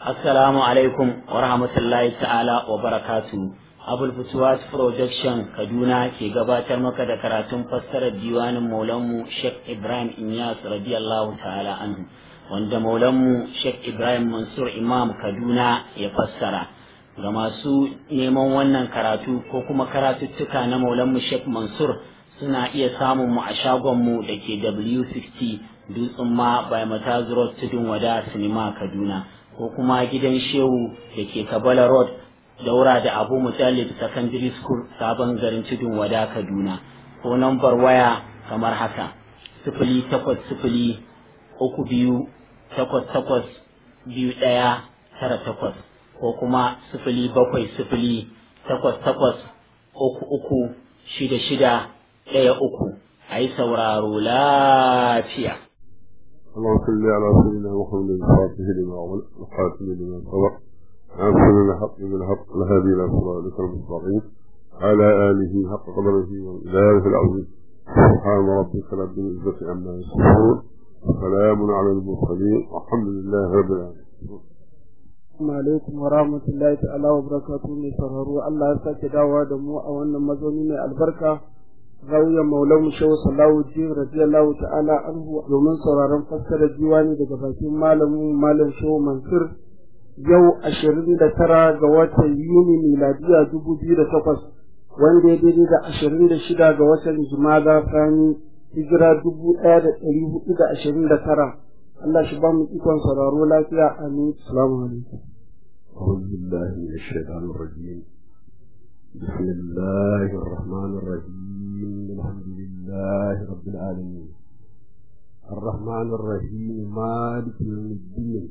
Assalamu alaikum wa rahmatullahi ta'ala wa barakatu. Abul Futuwas Production Kaduna ke gabatar maka da karatun fassarar diwanin Maulanmu Sheikh Ibrahim Inyas radiyallahu ta'ala anhu wanda Maulanmu Sheikh Ibrahim Mansur Imam Kaduna ya fassara. Ga masu neman wannan karatu ko kuma karatuttuka na Maulanmu Sheikh Mansur suna iya samun mu a shagonmu da ke W60 Dutsen ma by Mataz Road Tudun Wada Sinima Kaduna. ko kuma gidan shehu da ke kabala road daura da abu mutallib secondary school sabon garin tudun wada kaduna ko nambar waya kamar haka sifili takwas sifili uku biyu takwas takwas biyu ɗaya tara takwas ko kuma sifili bakwai sifili takwas takwas uku uku shida shida ɗaya uku a yi sauraro lafiya اللهم صل على سيدنا محمد الفاتح لما أغلق الخاتم لما سبق ناصر الحق بالحق الهادي إلى صراطك المستقيم على آله حق قدره وإله العظيم سبحان ربك رب العزة عما يصفون وسلام على المرسلين والحمد لله رب العالمين Assalamu alaikum wa rahmatullahi ta'ala wa barakatuhu mai sauraro Allah ya sake dawowa da mu a wannan mazauni mai albarka zawiyar maulan shehu sallahu ji radiyallahu ta'ala anhu domin sauraron fassarar diwani daga bakin malamin malam shehu mansur yau ashirin da tara ga watan yuni miladiya dubu biyu da takwas wanda ya daidai da ashirin da shida ga watan jumada sani hijira dubu ɗaya da ɗari hudu da ashirin da tara Allah shi ba mu ikon sauraro lafiya amin assalamu alaikum أعوذ بالله من الشيطان الرجيم بسم الله الرحمن الرحيم الحمد لله رب العالمين الرحمن الرحيم مالك يوم الدين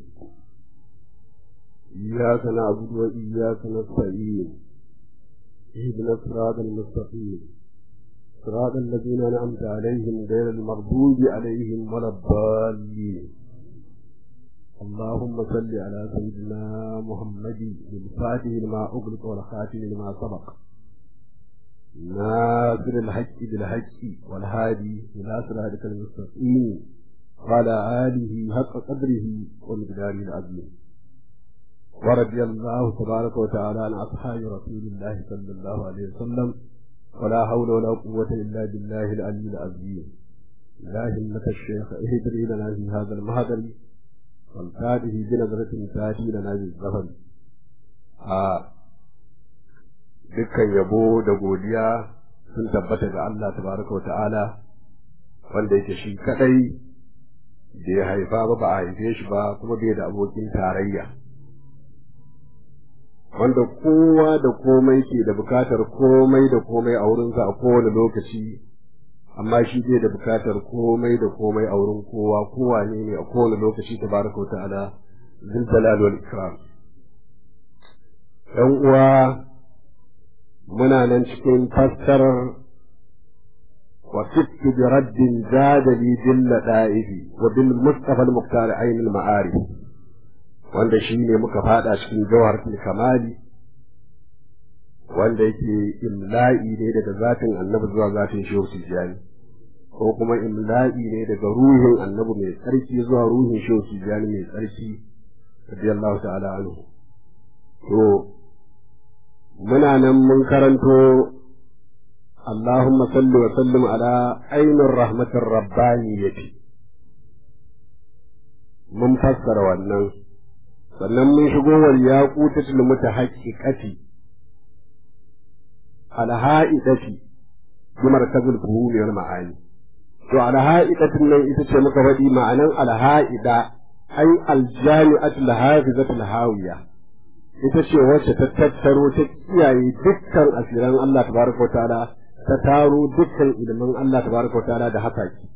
إياك نعبد وإياك نستعين اهدنا الصراط المستقيم صراط الذين أنعمت عليهم غير المغضوب عليهم ولا الضالين اللهم صل على سيدنا محمد الفاتح لما أغلق والخاتم لما سبق ناصر الحق بالحق والهادي إلى صراطك المستقيم وعلى آله حق قدره ومقداره العظيم ورضي الله تبارك وتعالى عن أصحاب رسول الله صلى الله عليه وسلم ولا حول ولا قوة إلا بالله العلي العظيم لا همة الشيخ اهدري لنا في هذا المهدر والفاته بنظرة تاتي لنا بالزفر dukkan yabo da godiya sun tabbata ga Allah tabaraka wa ta'ala wanda yake shi kadai da ya haifa ba ba a haife shi ba kuma bai da abokin tarayya wanda kowa da komai ke da bukatar komai da komai a wurinsa a kowane lokaci amma shi bai da bukatar komai da komai a wurin kowa kowa ne ne a kowane lokaci tabaraka wa ta'ala zul jalal wal ikram ɗan uwa muna nan cikin fassarar wa kittu bi raddin jadali bil lada'ifi wa bil mustafa al muqtar ayn al ma'arif wanda shine muka fada cikin jawhar kamali wanda yake imla'i ne daga zatin annabi zuwa zatin shehu tijjani ko kuma imla'i ne daga ruhin annabi mai tsarki zuwa ruhin shehu tijjani mai tsarki radiyallahu ta'ala anhu to muna nan mun karanto Allahumma salli wa sallim ala ainur rahmatir rabbaniyati mun fassara wannan sannan mun shigo wal yaqutatul mutahaqqiqati al ha'idati bi markazul fuhumi wal ma'ani to al ha'idatin nan ita ce muka faɗi ma'anan al ha'ida ai al jami'atul hafizatul hawiya ita ce wacce ta tattaro ta kiyaye dukkan asiran Allah tabaraka wa ta'ala ta taro dukkan ilimin Allah tabaraka wa ta'ala da haka ki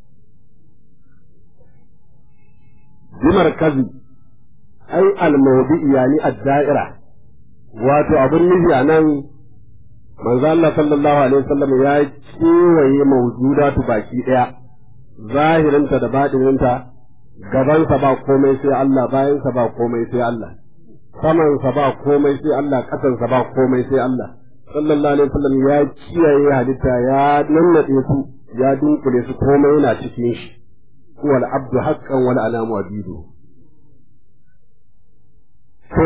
bimar kazi ai al-mawdi'i yani ad-da'ira wato abun nufi a nan manzo Allah sallallahu alaihi wasallam ya kewaye mawjudatu baki daya zahirinta da batininta gabansa ba komai sai Allah bayansa ba komai sai Allah samansa ba komai sai Allah ƙasansa ba komai sai Allah sallallahu alaihi wasallam ya kiyaye halitta ya nannade su ya dunkule su komai yana cikin shi wal abdu haqqan wal alamu abidu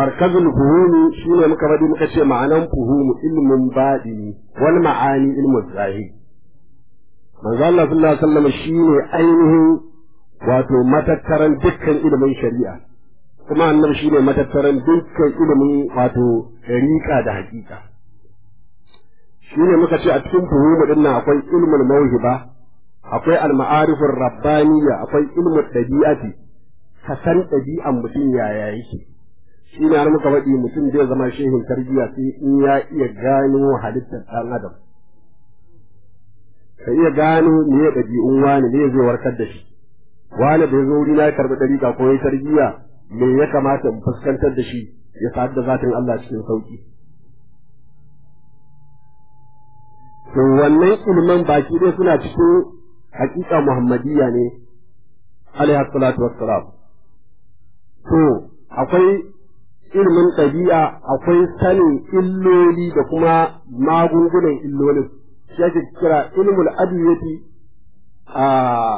markazul fuhumi shine muka bari muka ce ma'anan fuhumu ilmin baɗini wal ma'ani ilmin zahiri manzo Allah sallallahu alaihi wasallam shine ainihin wato matattaran dukkan ilimin shari'a kuma annabi shine matattaran dukkan ilimin wato dariqa da hakika shine muka ce a cikin fuhumu din nan akwai ilmul mawhiba akwai al-ma'arifur rabbaniyya akwai ilmul dabi'ati ka san ɗabi'an mutum yaya yake shi ne har muka faɗi mutum zai zama shehin tarbiyya sai in ya iya gano halittar ɗan adam ka iya gano me ya ɗabi'un wani ne zai warkar da shi wani da ya zo wuri na karɓi ɗariƙa ko ya tarbiyya me ya kamata in fuskantar da shi ya sa'ad da zatin Allah cikin sauƙi to wannan ilman baki dai suna cikin haƙiƙa muhammadiyya ne alaihi salatu wassalam to akwai ilimin ɗabi'a akwai sanin illoli da kuma magungunan illolin shi ake kira ilmul adiyati a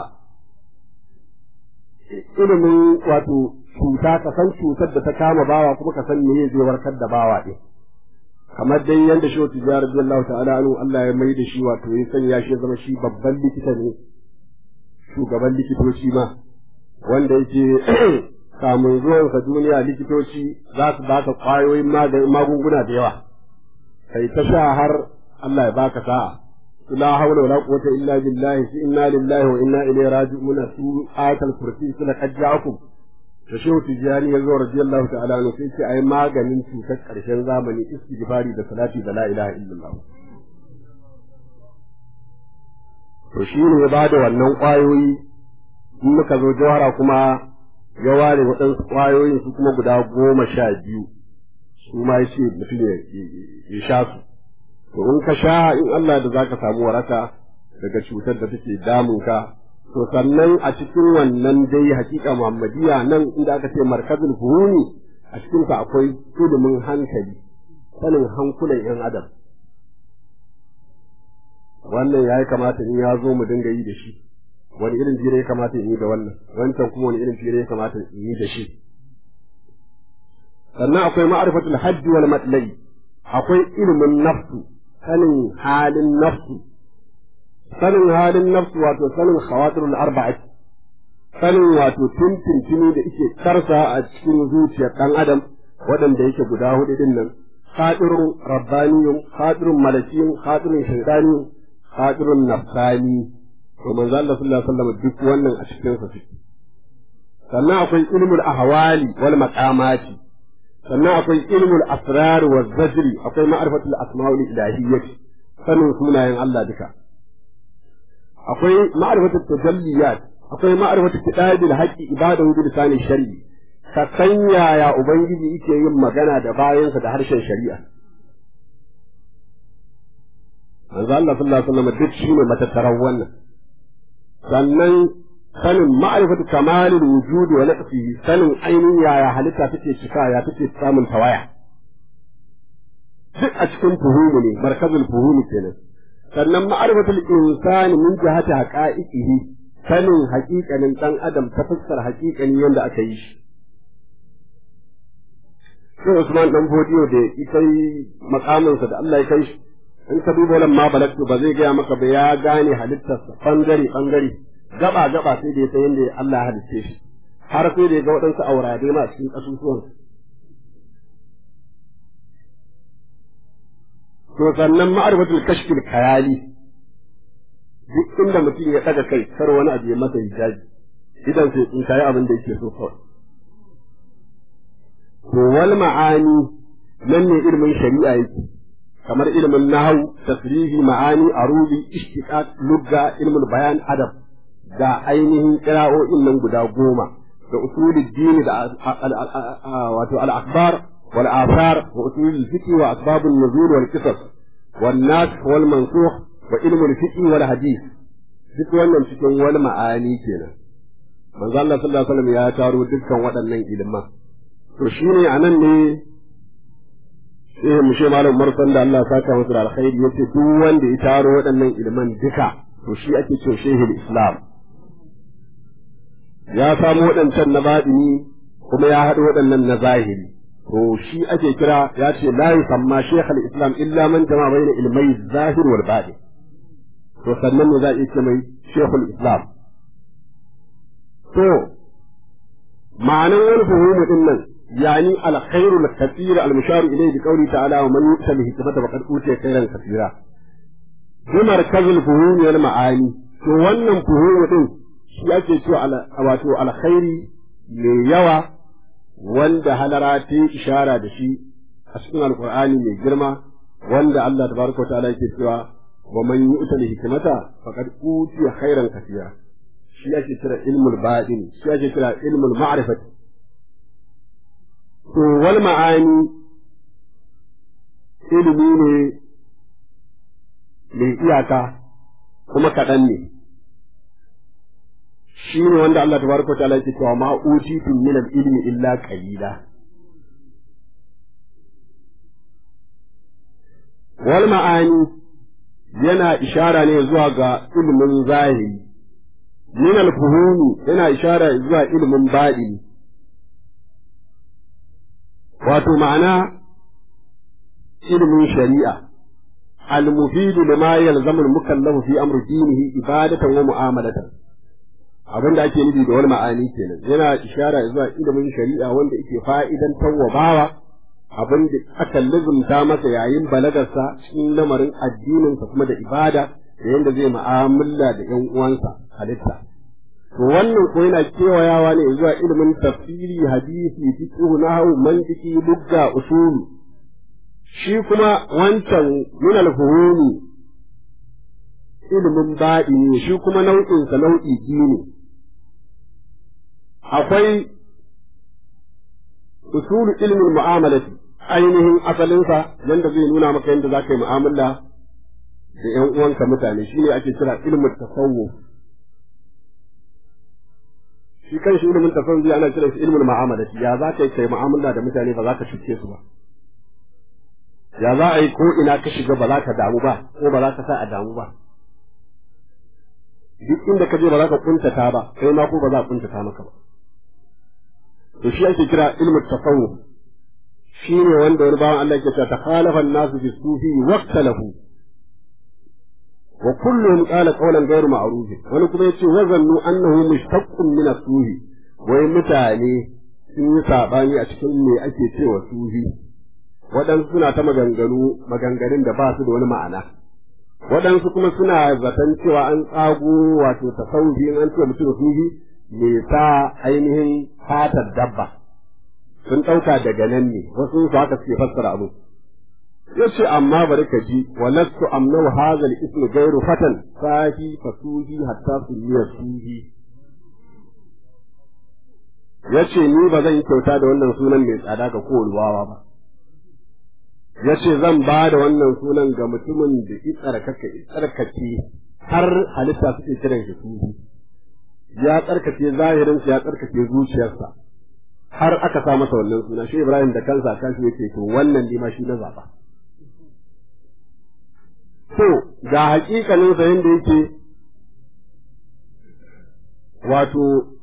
ilimin wato cuta ka san cutar da ta kama bawa kuma ka san meye zai warkar da bawa ɗin kamar dai yadda shi wata jihar radiyallahu ta'ala anhu Allah ya mai da shi wato ya sanya shi ya zama shi babban likita ne shugaban likitoci ma wanda yake kamun zuwansa duniya likitoci za su baka kwayoyin magunguna da yawa kai ta sha har Allah ya baka sa'a la hawla wala quwwata illa billahi fi inna lillahi wa inna ilaihi raji'un su ayatul kursi suna kajja'akum da shehu tijani ya zo radiyallahu ta'ala anhu sai ce ai maganin cutar karshen zamani istighfari da salati da la ilaha illallah to shi ne ya bada wannan kwayoyi in muka zo jawhara kuma ya ware waɗansu ƙwayoyin su kuma guda goma sha biyu su ma yace mutum ya sha su to in ka sha in Allah da zaka samu waraka daga cutar da take damun ka to sannan a cikin wannan dai hakika Muhammadiyya nan inda aka ce markazul fuhumi a cikin ka akwai ilimin hankali sanin hankulan yan adam wannan yayi kamata in ya zo mu dinga yi da shi wani irin fira ya kamata in yi da wannan wancan kuma wani irin fira ya kamata in yi da shi sannan akwai ma'arifatul hajji wal matlai akwai ilimin nafsu sanin halin nafsu sanin halin nafsu wato sanin khawatirul arba'ati sanin wato tintintini da yake karsa a cikin zuciyar dan adam waɗanda yake guda hudu din nan khadirun rabbaniyun khadirun malakiyun khadirun shaytaniyun khadirun nafsani to manzo Allah sallallahu alaihi wasallam duk wannan a cikin sa suke sannan akwai ilmul ahwali wal maqamati sannan akwai ilmul asrar wa zajri akwai ma'rifatul asma'ul ilahiyyah sanin sunayen Allah duka akwai ma'rifatul tajalliyat akwai ma'rifatul kitabil haqqi ibadahu bil lisani shar'i ka san yaya ubangiji yake yin magana da bayansa da harshen shari'a manzo Allah sallallahu alaihi wasallam duk shine matattaran wannan sannan sanin ma'rifatu kamalil wujudi wa naqsihi sanin ainihin yaya halitta take cika ya take samun tawaya duk a cikin fuhumu ne markazul fuhumi kenan sannan ma'rifatul insani min jihati haqa'iqihi sanin haƙiƙanin dan adam ta fuskar haƙiƙanin yadda aka yi shi sai Usman dan Fodiyo da ita makaminsa da Allah ya kai shi in ka duba wannan ma balagtu ba zai gaya maka ba ya gane halittarsa bangare bangare gaba gaba sai da ya san yadda Allah ya halicce shi har sai da ya ga waɗansu aurade ma cikin ƙasusuwan to sannan ma'arifatul kashfil khayali duk inda mutum ya ɗaga kai kar wani abu ya masa hijabi idan sai in kai abin da yake so kawai to wal ma'ani nan ne ilimin shari'a yake kamar ilimin nahwu tasrihi ma'ani arubi ishtiqaq lugga ilmul bayan adab da ainihin qira'o'in nan guda goma da usulul dini da wato al-akhbar wal athar wa usulul fiqh wa asbabun nuzul wal qisas wan nasikh wal mansukh wa ilmul fiqh wal hadith duk wannan cikin wal ma'ani kenan manzo Allah sallallahu alaihi wasallam ya taro dukkan waɗannan iliman to shine anan ne sai mu ce malam marsan da Allah saka masa da alkhairi yace duk wanda ya taro waɗannan iliman duka to shi ake cewa shehul islam ya samu waɗancan na baɗini kuma ya haɗu waɗannan na zahiri to shi ake kira ya ce la yusamma shaykh al-islam illa man jama bayna ilmai zahir wal batin to sannan ne za a iya ce mai shaykh al-islam to ma'anan wani fuhumu din nan yani al-khairul kathir al-mushar ilayhi bi qawli ta'ala wa man yu'ta bihi hikmata faqad utiya khairan kathira bi markazul fuhumi wal ma'ani to wannan fuhumu din shi ake cewa wato alkhairi mai yawa wanda halara ta yi ishara da shi a cikin alkur'ani mai girma wanda Allah tabaraka wa ta'ala yake cewa wa man yu'ta al hikmata faqad utiya khairan kathira shi ake kira ilmul baɗin shi ake kira ilmul ma'rifat to wal ma'ani ilimi ne mai iyaka kuma kaɗan ne shi ne wanda Allah tabaraka wa ta'ala yake cewa ma utitu min al-ilmi illa qalila wal ma'ani yana ishara ne zuwa ga ilimin zahiri min al-fuhumi yana ishara zuwa ilimin baɗini wato ma'ana ilimin shari'a al-mufidu lima yalzamu al-mukallafu fi amri dinihi ibadatan wa mu'amalatan abin da ake nufi da wani ma'ani kenan yana ishara zuwa ilimin shari'a wanda yake fa'idan bawa abin da aka lizumta masa yayin balagarsa cikin lamarin addininsa kuma da ibada da yadda zai mu'amala da ƴan uwansa halitta to wannan ko yana kewayawa ne zuwa ilimin tafsiri hadisi fiqh nahwu mantiki lugga usul shi kuma wancan min al-fuhumi ilimin baɗi ne shi kuma nau'insa nau'i biyu ne akwai usulu ilmin mu'amalati ainihin asalinsa yanda zai nuna maka yadda za ka yi mu'amala da ‘yan uwanka mutane shi ne ake kira ilmin tasawuf shi kan shi ilimin tasawuf ana kira shi ilmin mu'amalati ya za ka yi kai mu'amala da mutane ba za ka cuce su ba ya za a yi ko ina ka shiga ba za ka damu ba ko ba za ka sa a damu ba duk inda ka je ba za ka kuntata ba kai ma ko ba za a kuntata maka ba to shi ake kira ilmu tasawuf shi ne wanda wani bawan Allah ke cewa takhalafa an-nasu fi sufi waqtalahu wa kulluhum qala qawlan ghayru ma'ruf wani kuma yace wazannu annahu mushtaqqun min as-sufi wai mutane sun yi sabani a cikin me ake cewa sufi waɗansu suna ta maganganu maganganun da ba su da wani ma'ana waɗansu kuma suna zaton cewa an tsago wato tasawufi in an ce mutum sufi me ta ainihin fatar dabba sun ɗauka daga nan ne wasu su haka suke fassara abu yace amma bari ka ji walastu amnu hadha al-ism ghayru fatan sahi fasuhi hatta suliya suhi yace ni ba zan yi kyauta da wannan sunan mai tsada ga kowane wawa ba yace zan ba da wannan sunan ga mutumin da itsarkaka itsarkake har halitta suke kiran shi sufi ya tsarkake zahirinsa ya tsarkake zuciyarsa har aka sa masa wannan suna shi Ibrahim da kansa kan shi yake to wannan ne ma shi na zaba to ga hakikanin sa yanda yake wato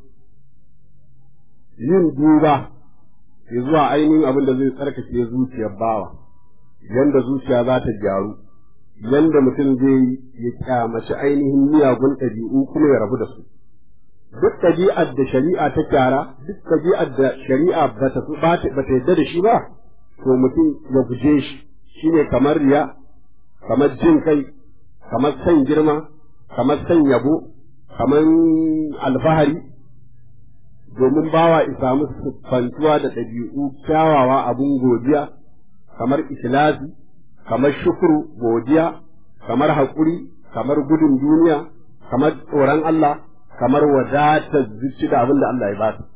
yin duba zuwa ainihin abin da zai tsarkake zuciyar bawa yanda zuciya za ta gyaru yanda mutum zai ya kyamaci ainihin miyagun ɗabi'u kuma ya rabu da su duk ɗabi'ar da shari'a ta kyara duk ɗabi'ar da shari'a ba ta ba ta yadda da shi ba to mutum ya guje shi shine kamar riya kamar jin kai kamar san girma kamar san yabo kamar alfahari domin bawa ya samu siffantuwa da ɗabi'u kyawawa abun godiya kamar ikhlasi kamar shukuru godiya kamar haƙuri kamar gudun duniya kamar tsoron Allah kamar wadatar zuci da abin da Allah ya ba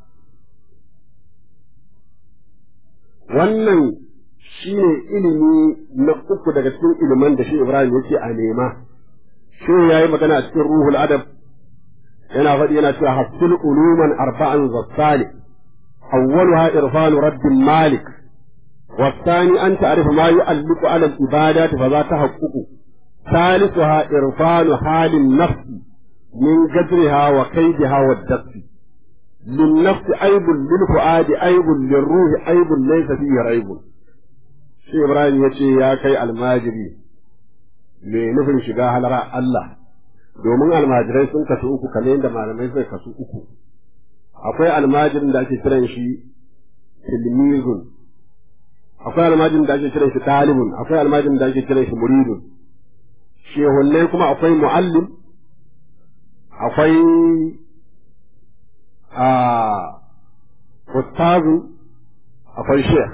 wannan shi ne ilimi na uku daga cikin iliman da shi Ibrahim yake a nema shi ya yi magana a cikin ruhul adab yana faɗi yana cewa hasil uluman arba'an zassali awwaluha irfanu rabbin malik والثاني أن تعرف ما يؤلق على العبادات فذا تحقق ثالثها إرفان حال النفس من قدرها وكيدها والدفع lin nafsi aibun lil fuadi aibun lil ruhi aibun laysa fihi raibun shi Ibrahim ya ce ya kai almajiri mai nufin shiga halara Allah domin almajirai sun kasu uku kamar yadda malamai zai kasu uku akwai almajirin da ake kiran shi tilmizun akwai almajirin da ake kiran shi talibun akwai almajirin da ake kiran shi muridun shehunnai kuma akwai muallim akwai a ustazu akwai sheikh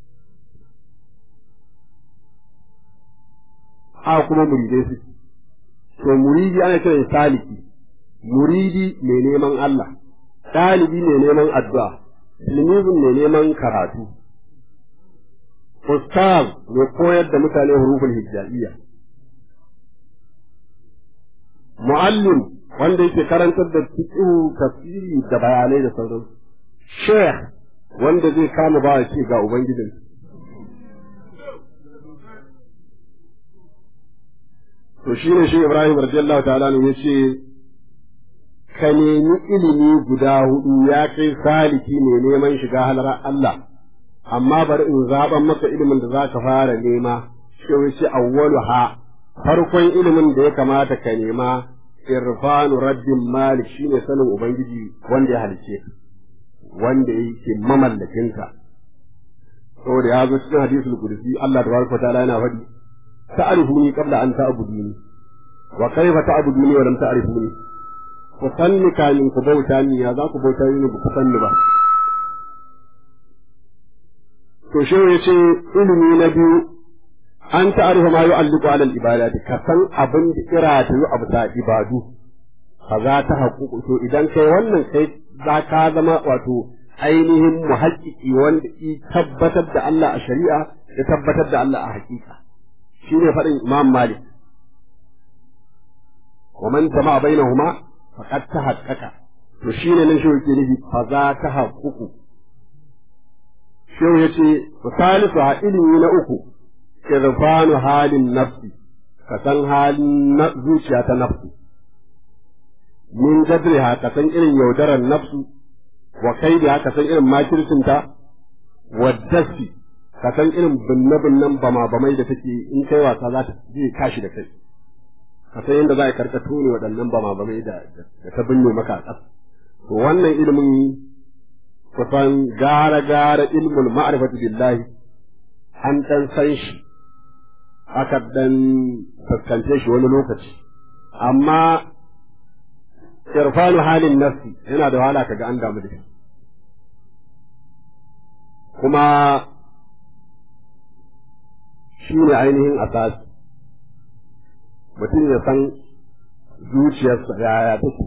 a kuma muridai suke to muridi ana kiran saliki muridi mai neman Allah ɗalibi mai neman addu'a tilmizin mai neman karatu ustaz mai koyar da mutane hurufin hijabiyya muallim wanda yake karantar da fiqh tafsiri da bayanai da sauransu sheikh wanda zai kama ba ce ga ubangijinsa to shi ne shi Ibrahim radiyallahu ta'ala ne yace ka nemi ilimi guda hudu ya kai saliki ne neman shiga halar Allah amma bari in zaban maka ilimin da zaka fara nema shi yace awwalu ha farkon ilimin da ya kamata ka nema irfanu rabbin malik shine sanin ubangiji wanda ya halice wanda yake mamallakinka saboda ya zo cikin hadisul qudsi Allah tabaraka wa ta'ala yana faɗi تعرفوني قبل أن تعبدوني وكيف تعبدوني ولم تعرفوني kusanni kamin ku bauta ni ya za ku bauta ni ba ku sanni ba to shi ya ce ilimi na biyu an ta'arifa ma yu'alliqu 'ala al-ibadati ka san abin da kira ta yi abu ta ibadu fa za ta haƙuƙu to idan kai wannan kai za ka zama wato ainihin muhaƙiƙi wanda i tabbatar da Allah a shari'a ya tabbatar da Allah a haƙiƙa shi ne faɗin Imam Malik. Wa man jama'a bainahuma faqad tahaqqaqa. To shi ne nan shi yake nufi fa za ta haƙuƙu. Shehu ya ce, Salisu a ilimi na uku, irfanu halin nafsi, ka san halin zuciya ta nafsi. Min gadriha ka san irin yaudarar nafsu, wa kaidiha ka san irin makircinta, wa dasi ka san irin binne-binnen bama-bamai da take in kai wasa za ta zai kashi da kai ka san yadda za a karka tone waɗannan bama-bamai da ta binne maka a ƙasa to wannan ilimin kusan gara-gara ilmul ma'rifatu billahi an ɗan san shi aka ɗan fuskance shi wani lokaci amma irfanu halin nafsi yana da wahala kaga an damu da shi kuma shi ne ainihin asasi mutum ya san zuciyarsa yaya take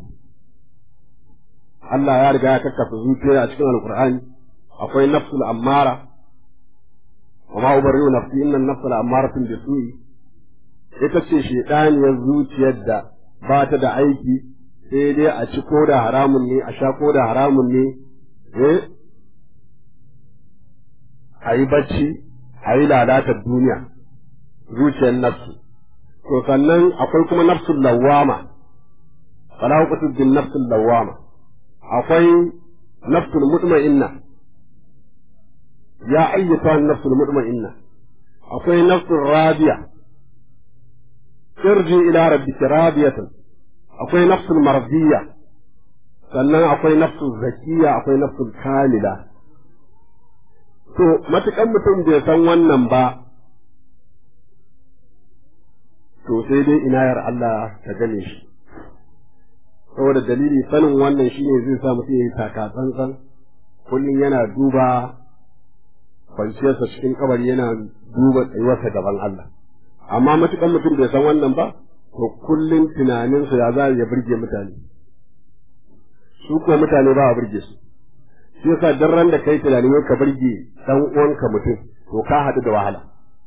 Allah ya riga ya kakkasa zuciya a cikin alkur'ani akwai nafsul ammara wa ma ubarriu nafsi inna nafsul ammaratun bisu'i ita ce shedaniyar zuciyar da ba ta da aiki sai dai a ci ko da haramun ne a sha ko da haramun ne eh a yi bacci a yi lalatar duniya zuciyar nafsu to sannan akwai kuma nafsul lawama fala uqtu bin nafsul lawama akwai nafsul mutma'inna ya ayyata nafsul mutma'inna akwai nafsul radiya irji ila rabbika radiyatan akwai nafsul mardiya sannan akwai nafsul zakiya akwai nafsul kamila to matukan mutum bai san wannan ba to sai dai inayar Allah ta gane shi saboda dalili sanin wannan shine zai sa mutum ya yi taka tsantsan kullum yana duba kwanciyarsa cikin kabari yana duba tsayuwarsa gaban Allah amma matukan mutum bai san wannan ba to kullum tunaninsa ya za ya burge mutane su ko mutane ba a burge su shi yasa dan ran da kai tunanin ka burge dan uwanka mutum to ka haɗu da wahala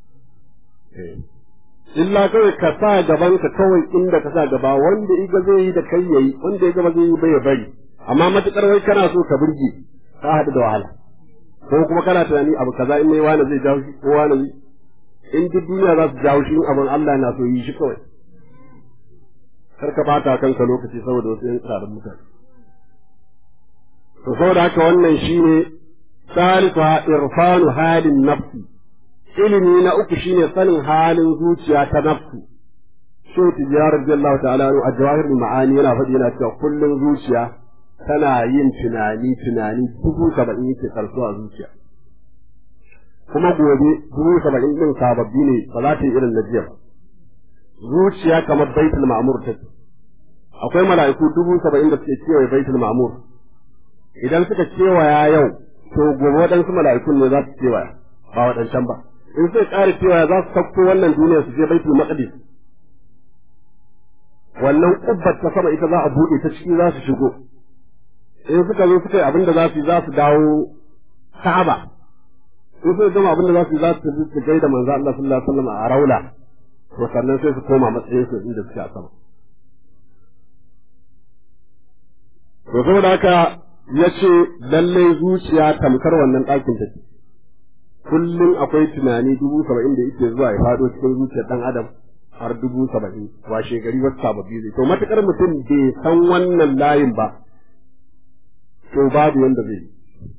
illa kawai ka sa gaban ka kawai inda ka sa gaba wanda iga zai yi da kai yayi wanda iga ba zai yi ba ya bari amma matukar wai kana so ka burge ka haɗu da wahala ko kuma kana tunani abu kaza in mai wani zai jawo shi ko wani in duk duniya za su jawo shi in abin Allah na so yi shi kawai kar ka bata kanka lokaci saboda wasu yan tsarin mutane to saboda haka wannan shine salifa irfanu halin nafsi ilimi na uku shine sanin halin zuciya ta nafsu shi tijjar radiyallahu ta'ala a jawahir ma'ani yana faɗi yana cewa kullum zuciya tana yin tunani tunani dubu saba'in yake karso a zuciya kuma gobe dubu saba'in din sababbi ne ba za ta yi irin na jiya ba zuciya kamar baitul ma'mur ta akwai mala'iku dubu saba'in da suke kewaye baitul ma'mur idan suka kewaya yau to gobe waɗansu mala'ikun ne za su kewaya ba waɗancan ba in suka ƙara kewaya za su sauko wannan duniya su je baitul maqdis wannan kubbar ta sama ita za a buɗe ta ciki za su shigo in suka zo suka yi abin da za su yi za su dawo Ka'aba in suka gama abin da za su yi za su tafi su gaida manzo Allah sallallahu alaihi wasallam a Raula to sannan sai su koma matsayin su inda suke a sama to saboda haka ya ce lallai zuciya tamkar wannan ɗakin take kullum akwai tunani dubu saba'in da yake zuwa ya faɗo cikin zuciyar ɗan adam har dubu saba'in washe gari wasu sababbi zai to matuƙar mutum bai san wannan layin ba to babu yanda zai yi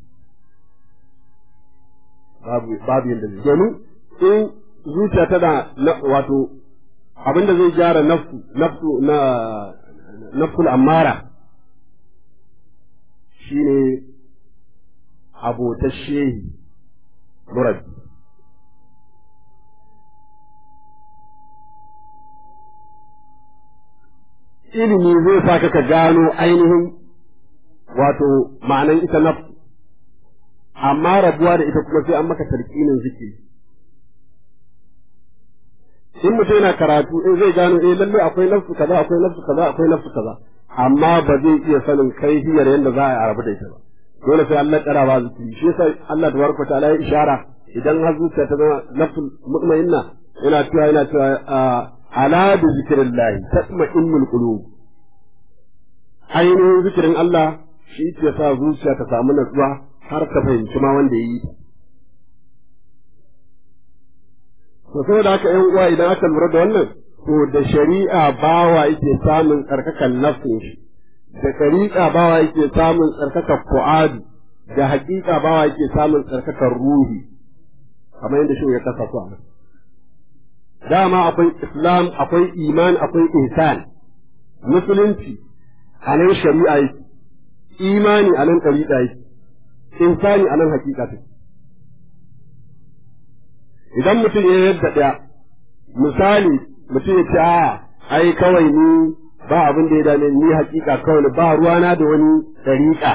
babu babu yanda zai domin in zuciya tana wato abinda zai gyara nafsu nafsu na nafsul ammara shine abotar shehi murabbi ilimi zai sa ka gano ainihin wato ma'anan ita nafsu amma rabuwa da ita kuma sai an maka tarkinin zikiri in mutum yana karatu in zai gano eh lalle akwai nafsu kaza akwai nafsu kaza akwai nafsu kaza amma ba zai iya sanin kaifiyar yadda za a rabu da ita ba dole sai Allah kara ba zikiri shi yasa Allah tabaraka ta'ala ya ishara idan har zuciya ta zama nafsul mutmainna yana cewa yana cewa ala bi zikrillah tatma'innul qulub ainihin zikirin Allah shi ke sa zuciya ta samu natsuwa har ka fahimci ma wanda ya yi ta to saboda haka ƴan uwa idan aka lura da wannan to da shari'a bawa yake samun tsarkakan nafsin shi da shari'a bawa yake samun tsarkakan fu'adu da haƙiƙa bawa yake samun tsarkakan ruhi kamar yadda shi ya kasa su a nan dama akwai islam akwai iman akwai ihsan musulunci a nan shari'a yake imani a nan ɗariƙa yake insani a nan haƙiƙa take idan mutum ya yadda ɗaya misali mutum ya ce a ai kawai ni ba abin da ya dame ni hakika kawai ba ruwana da wani ɗariƙa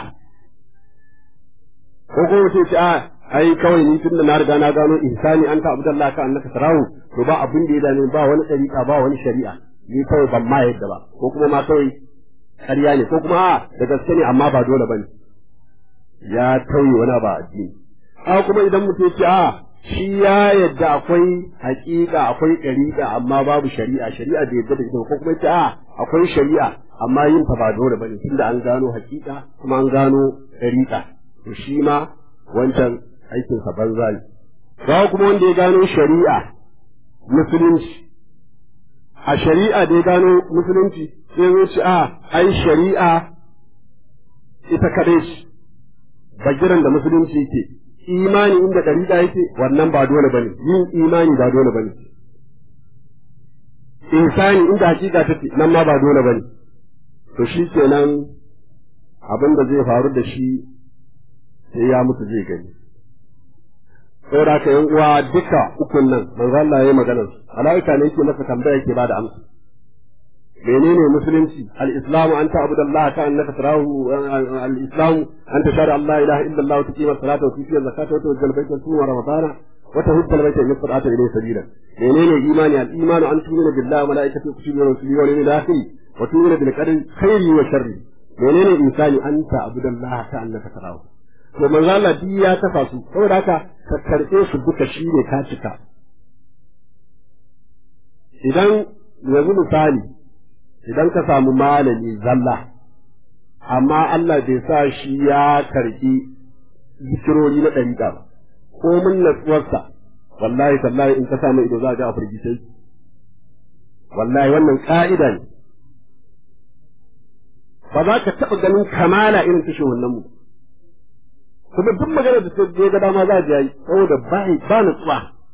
ko kuma mutum ya ce a ai kawai ni tunda na riga na gano insani an ta abdallah ka annaka sarahu to ba abin da ya dame ba wani ɗariƙa ba wani shari'a ni kawai ban ma yadda ba ko kuma ma kawai ƙarya ne ko kuma a da gaske ne amma ba dole bane ya tauye wani ba addini a kuma idan mutum ya ce a shi ya yadda akwai hakika akwai ɗariƙa amma babu shari'a shari'a da yadda da ita ko kuma ta akwai shari'a amma yin ta ba dole bane tunda an gano hakika kuma an gano ɗariƙa to shi ma wancan aikin sa banza ne ba kuma wanda ya gano shari'a musulunci a shari'a da ya gano musulunci sai ya ce a ai shari'a ita kadai ce bagiran da musulunci ke imani inda ɗariƙa yake wannan ba dole bane yin imani ba dole bane insani inda hakika take nan ma ba dole bane to shi kenan abin da zai faru da shi sai ya mutu zai gani saboda haka yan uwa duka ukun nan manzo Allah ya magana malaika ne yake masa tambaya yake bada amsa menene musulunci al-islamu an ta'budu Allah ka annaka tarahu al-islamu an tashhadu an la ilaha illa Allah wa tuqima as-salata wa tu'ti az-zakata wa tuwajjihu al-bayta wa tusuma ramadana wa tahujja al-bayta in istata ilayhi sabila menene imani al-imanu an tu'mina billahi wa malaikatihi wa kutubihi wa rusulihi wa yawmil akhir wa tu'mina bil qadari khairi wa sharri menene insani an ta'budu Allah ka annaka tarahu to manzo Allah duk ya tafa su saboda haka ka karbe su duka shine ka cika idan yanzu misali idan ka samu malami zalla amma Allah bai sa shi ya karɓi zikirori na ɗariƙa ba ko mun natsuwarsa wallahi tallahi in ka samu ido za ga a firgice wallahi wannan ƙa'ida ne ba za ka taɓa ganin kamala irin ta wannan mu kuma duk magana da sai ga dama za a yi saboda ba ba nutsuwa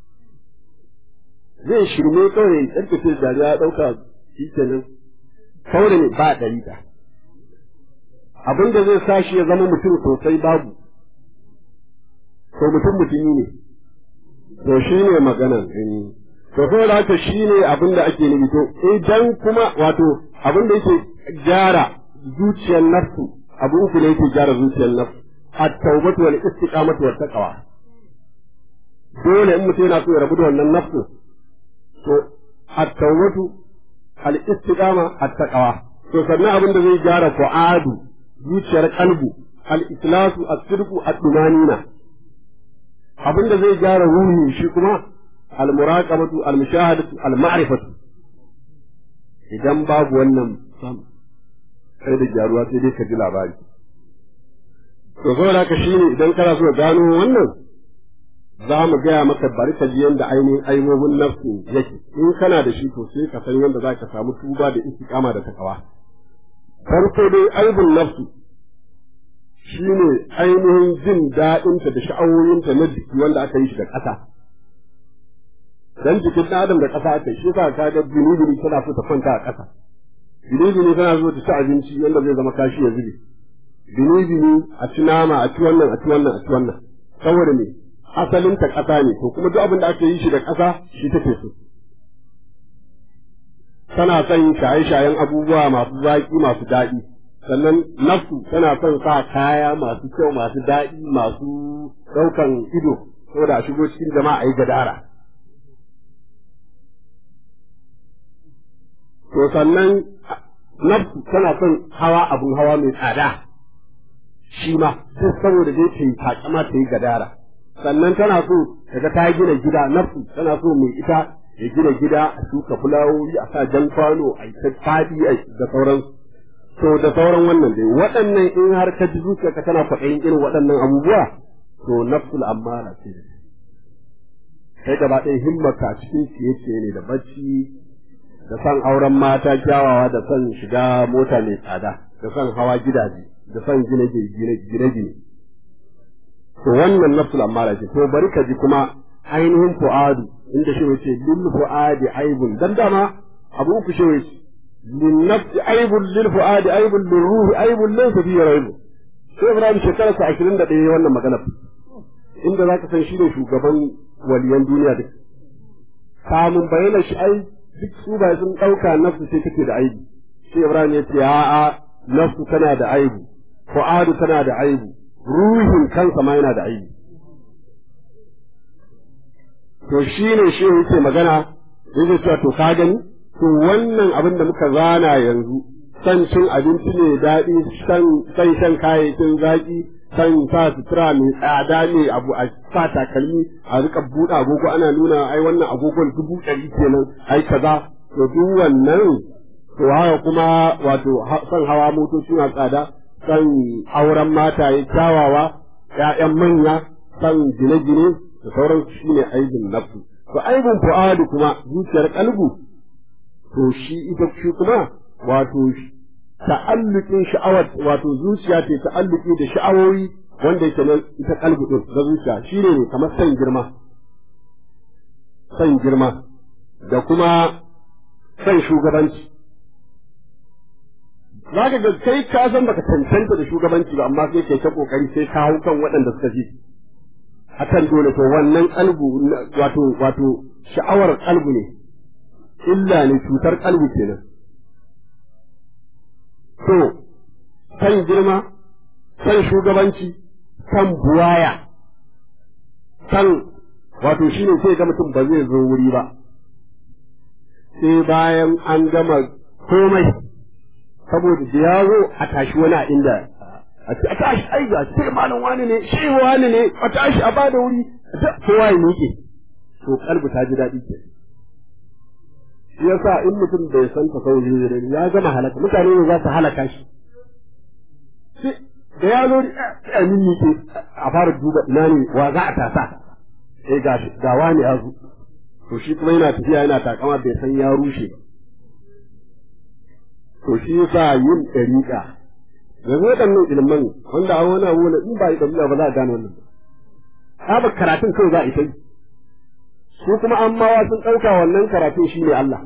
zai shirme kawai ya tsarkace dariya ya ɗauka shi kenan kawai ne ba ɗariƙa abin da zai sa shi ya zama mutum sosai babu to mutum mutumi ne to shi ne maganan to saboda haka shi ne abin da ake nufi to idan kuma wato abin da yake gyara zuciyar nafsu abu uku ne yake gyara zuciyar nafsu at-taubatu wal istiqamatu wat taqwa dole in mutum yana so ya rabu da wannan nafsu to at-taubatu al istiqama at taqwa to sannan abin da zai gyara fu'adu zuciyar kalbu al ikhlasu as-sidqu ad-dumanina abin da zai gyara ruhi shi kuma al muraqabatu al mushahadatu al ma'rifatu idan babu wannan sam sai da gyaruwa sai dai ka ji labari to saboda haka shine idan kana so gano wannan za mu gaya maka bari ka ji yadda ainihin aibobin nafsu yake in kana da shi to sai ka san yadda za ka samu tuba da istiqama da takawa farko dai aibun nafsu shine ainihin jin daɗinta da sha'awoyinta na jiki wanda aka yi shi da ƙasa dan jikin ɗan adam da ƙasa aka yi shi yasa ka ga bini tana so ta kwanta a ƙasa bini tana so ta ci abinci yadda zai zama kashi ya zube bini a ci nama a ci wannan a ci wannan a ci wannan saboda me asalin ta ƙasa ne to kuma duk abin da ake yi shi da ƙasa shi take so tana son shaye-shayen abubuwa masu zaƙi masu daɗi sannan nafsu tana son sa kaya masu kyau masu daɗi masu ɗaukan ido saboda a shigo cikin jama'a a yi gadara to sannan nafsu tana son hawa abun hawa mai tsada shi ma duk saboda dai ta yi takama ta yi gadara sannan tana so kaga ta gina gida nafsu tana so mai ita ya gina gida a shuka fulawoyi a sa jan kwano a ta fadi da sauran to da sauran wannan dai waɗannan in har ka ji zuciyarka tana kwaɗayin irin waɗannan abubuwa to nafsul ammara ce kai gaba ɗaya himmarka cikin ciye-ciye ne da bacci da son auren mata kyawawa da son shiga mota mai tsada da son hawa gidaje da son gine-gine to wannan nafsul ammara ce to bari ka ji kuma ainihin fu'adu inda shi wace lil fu'adi aibun dan dama abu uku shi wace lin nafsi aibun lil fu'adi aibun lil ruhi aibun laysa fi raibu sai Ibrahim shekara sa 21 wannan magana inda zaka san shi ne shugaban waliyan duniya duk kamun bayyana shi ai duk su ba sun dauka nafsu sai take da aibi sai Ibrahim ya ce a'a nafsu tana da aibu fu'adu tana da aibu ruhin kansa ma yana da aibi to shi ne shi yake magana yake cewa to ka gani to wannan abin da muka zana yanzu san cin abinci ne daɗi san san shan kayayyakin zaƙi san sa sutura mai tsada ne abu a sa takalmi a rika buɗe agogo ana nuna ai wannan agogon dubu ɗari kenan ai kaza to duk wannan to haka kuma wato san hawa motoci na tsada san auren mataye kyawawa ƴaƴan manya san gine-gine da sauran shi ne aibin nafsu to aibin fu'adu kuma zuciyar kalbu to shi ita shi kuma wato ta'alluqin sha'awar wato zuciya ce ta'alluqi da sha'awoyi wanda yake nan ita kalbu din da zuciya shine ne kamar san girma san girma da kuma san shugabanci za ka ga kai ka san baka cancanta da shugabanci ba amma sai kai ta kokari sai ka hau kan waɗanda suka fi akan dole to wannan kalbu wato wato sha'awar kalbu ne illa ne cutar kalbu kenan to san girma san shugabanci san buwaya san wato shine sai ga mutum ba zai zo wuri ba sai bayan an gama komai saboda da ya zo a tashi wani a inda a tashi ai ga sai malam wani ne shi wani ne a tashi a bada wuri kowa ya miƙe to kalbu ta ji daɗi ke shi yasa in mutum bai san ta kawai zai ya gama halaka mutane ne za su halaka shi da ya zo a min miƙe a fara duba ina ne wa za a tasa sai ga ga wani ya zo to shi kuma yana tafiya yana takama bai san ya rushe ba to shi yasa yin ɗariƙa yanzu waɗannan ilimin wanda a wani abu in ba yi ɗabi'a ba za a gane wannan ba ba karatun kawai za a ita yi su kuma an mawa sun ɗauka wannan karatun shi ne Allah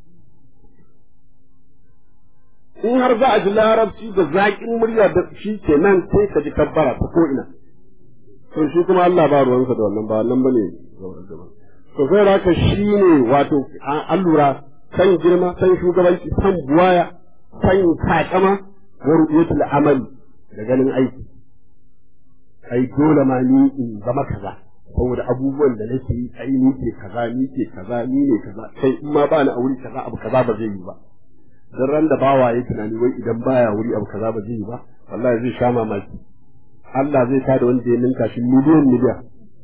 in har za a ji larabci da zaƙin murya da shi ke nan sai ka ji kabbara ta ko ina to shi kuma Allah ba ruwansa da wannan ba wannan bane to sai da haka shi ne wato an lura san girma san shugabanci san buwaya san takama wa ru'yatul amali da ganin aiki ai dole ma ni in zama kaza saboda abubuwan da nake yi ai ni ke kaza ni ke kaza ni ne kaza kai in ma ba ni a wuri kaza abu kaza ba zai yi ba dan ran da bawa ya tunani wai idan baya wuri abu kaza ba zai yi ba wallahi zai sha mamaki Allah zai tada wanda ya ninka shi miliyan miliyan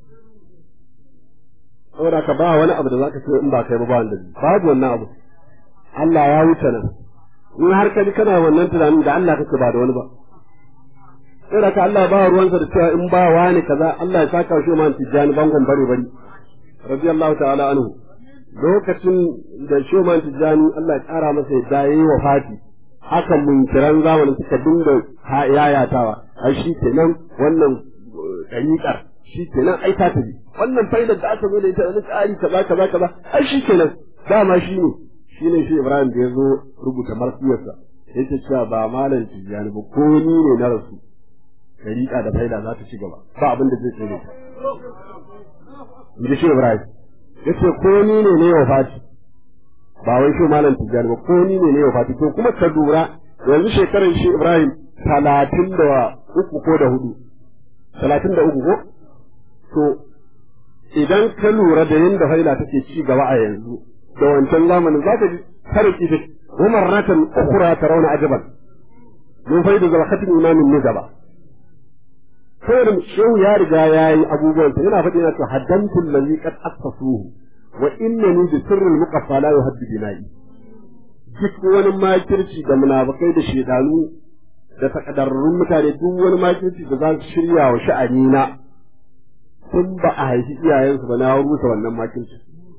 saboda ka ba wani abu da zaka ce in ba kai ba ba wanda babu wannan abu Allah ya wuce nan in har ka ji kana wannan tunanin da Allah kake ba da wani ba saboda ka Allah ba ruwansa da cewa in ba wani kaza Allah ya saka shi man tijani bangon bare bari radiyallahu ta'ala anhu lokacin da Shoman Tijjani Allah ya kara masa yadda ya yi wa fati haka munkiran zamanin suka dinga yayatawa ai shi kenan wannan ɗariƙar shi kenan ai ta tafi wannan faidar da aka zo da ita wani tsari kaza kaza kaza ai shi kenan dama shi ne shi ne shi Ibrahim da ya zo rubuta marsiyarsa yake cewa ba malam Tijjani ba ko ni ne na rasu ɗariƙa da faida za ta ci gaba ba abin da zai tsere in shi Ibrahim yace ko ni ne ne wa fati ba wai shi malam tijjani ba ko ni ne ne wa fati to kuma ka lura yanzu shekarar shi Ibrahim talatin da uku ko da hudu talatin da uku ko to idan ka lura da yadda faila take ci gaba a yanzu da wancan zamanin za ka ji tarki da umar ratan ukura ta rauna ajaban mun faida zama khatin imamin ne gaba saboda shehu ya riga ya yi abubuwan yana faɗi na to haddantu allazi qad assasuhu wa innani bi sirril muqaffa la yuhaddu bina'i duk wani makirci da munafikai da shedanu da takadarrun mutane duk wani makirci da za su shirya wa sha'ani na tun ba a haifi iyayensu ba na rusa wannan makirci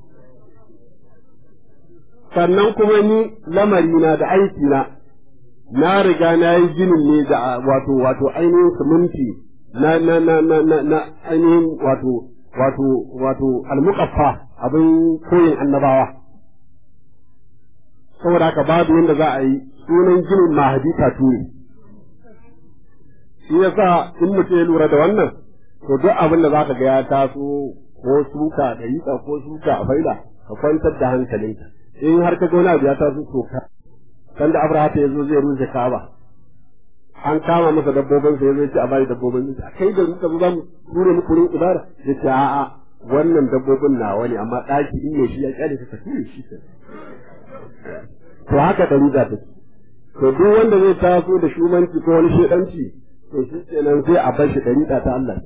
sannan kuma ni lamarina da aikina na riga na yi ginin ne da wato wato ainihin siminti na na na na na na ainihin wato wato wato almuqaffa abin koyin annabawa saboda haka babu yadda za a yi sunan ginin mahadi tatu ne shi yasa in mutum ya lura da wannan to duk abin da zaka ga ya taso ko suka da yika ko suka a faida ka kwantar da hankalinka in har ka ga wani abu ya taso to ka kan da abraha ya zo zai rushe kaba an kama masa dabbobin sa yazo ce a bari dabbobin sa kai da muka zo zamu ture muku rin ibada yace a'a wannan dabbobin nawa ne amma daki in ne shi ya kyale ka ture shi ke to haka da riga take to duk wanda zai taso da shumanci ko wani shedanci to shi kenan sai a bar shi dariƙa ta Allah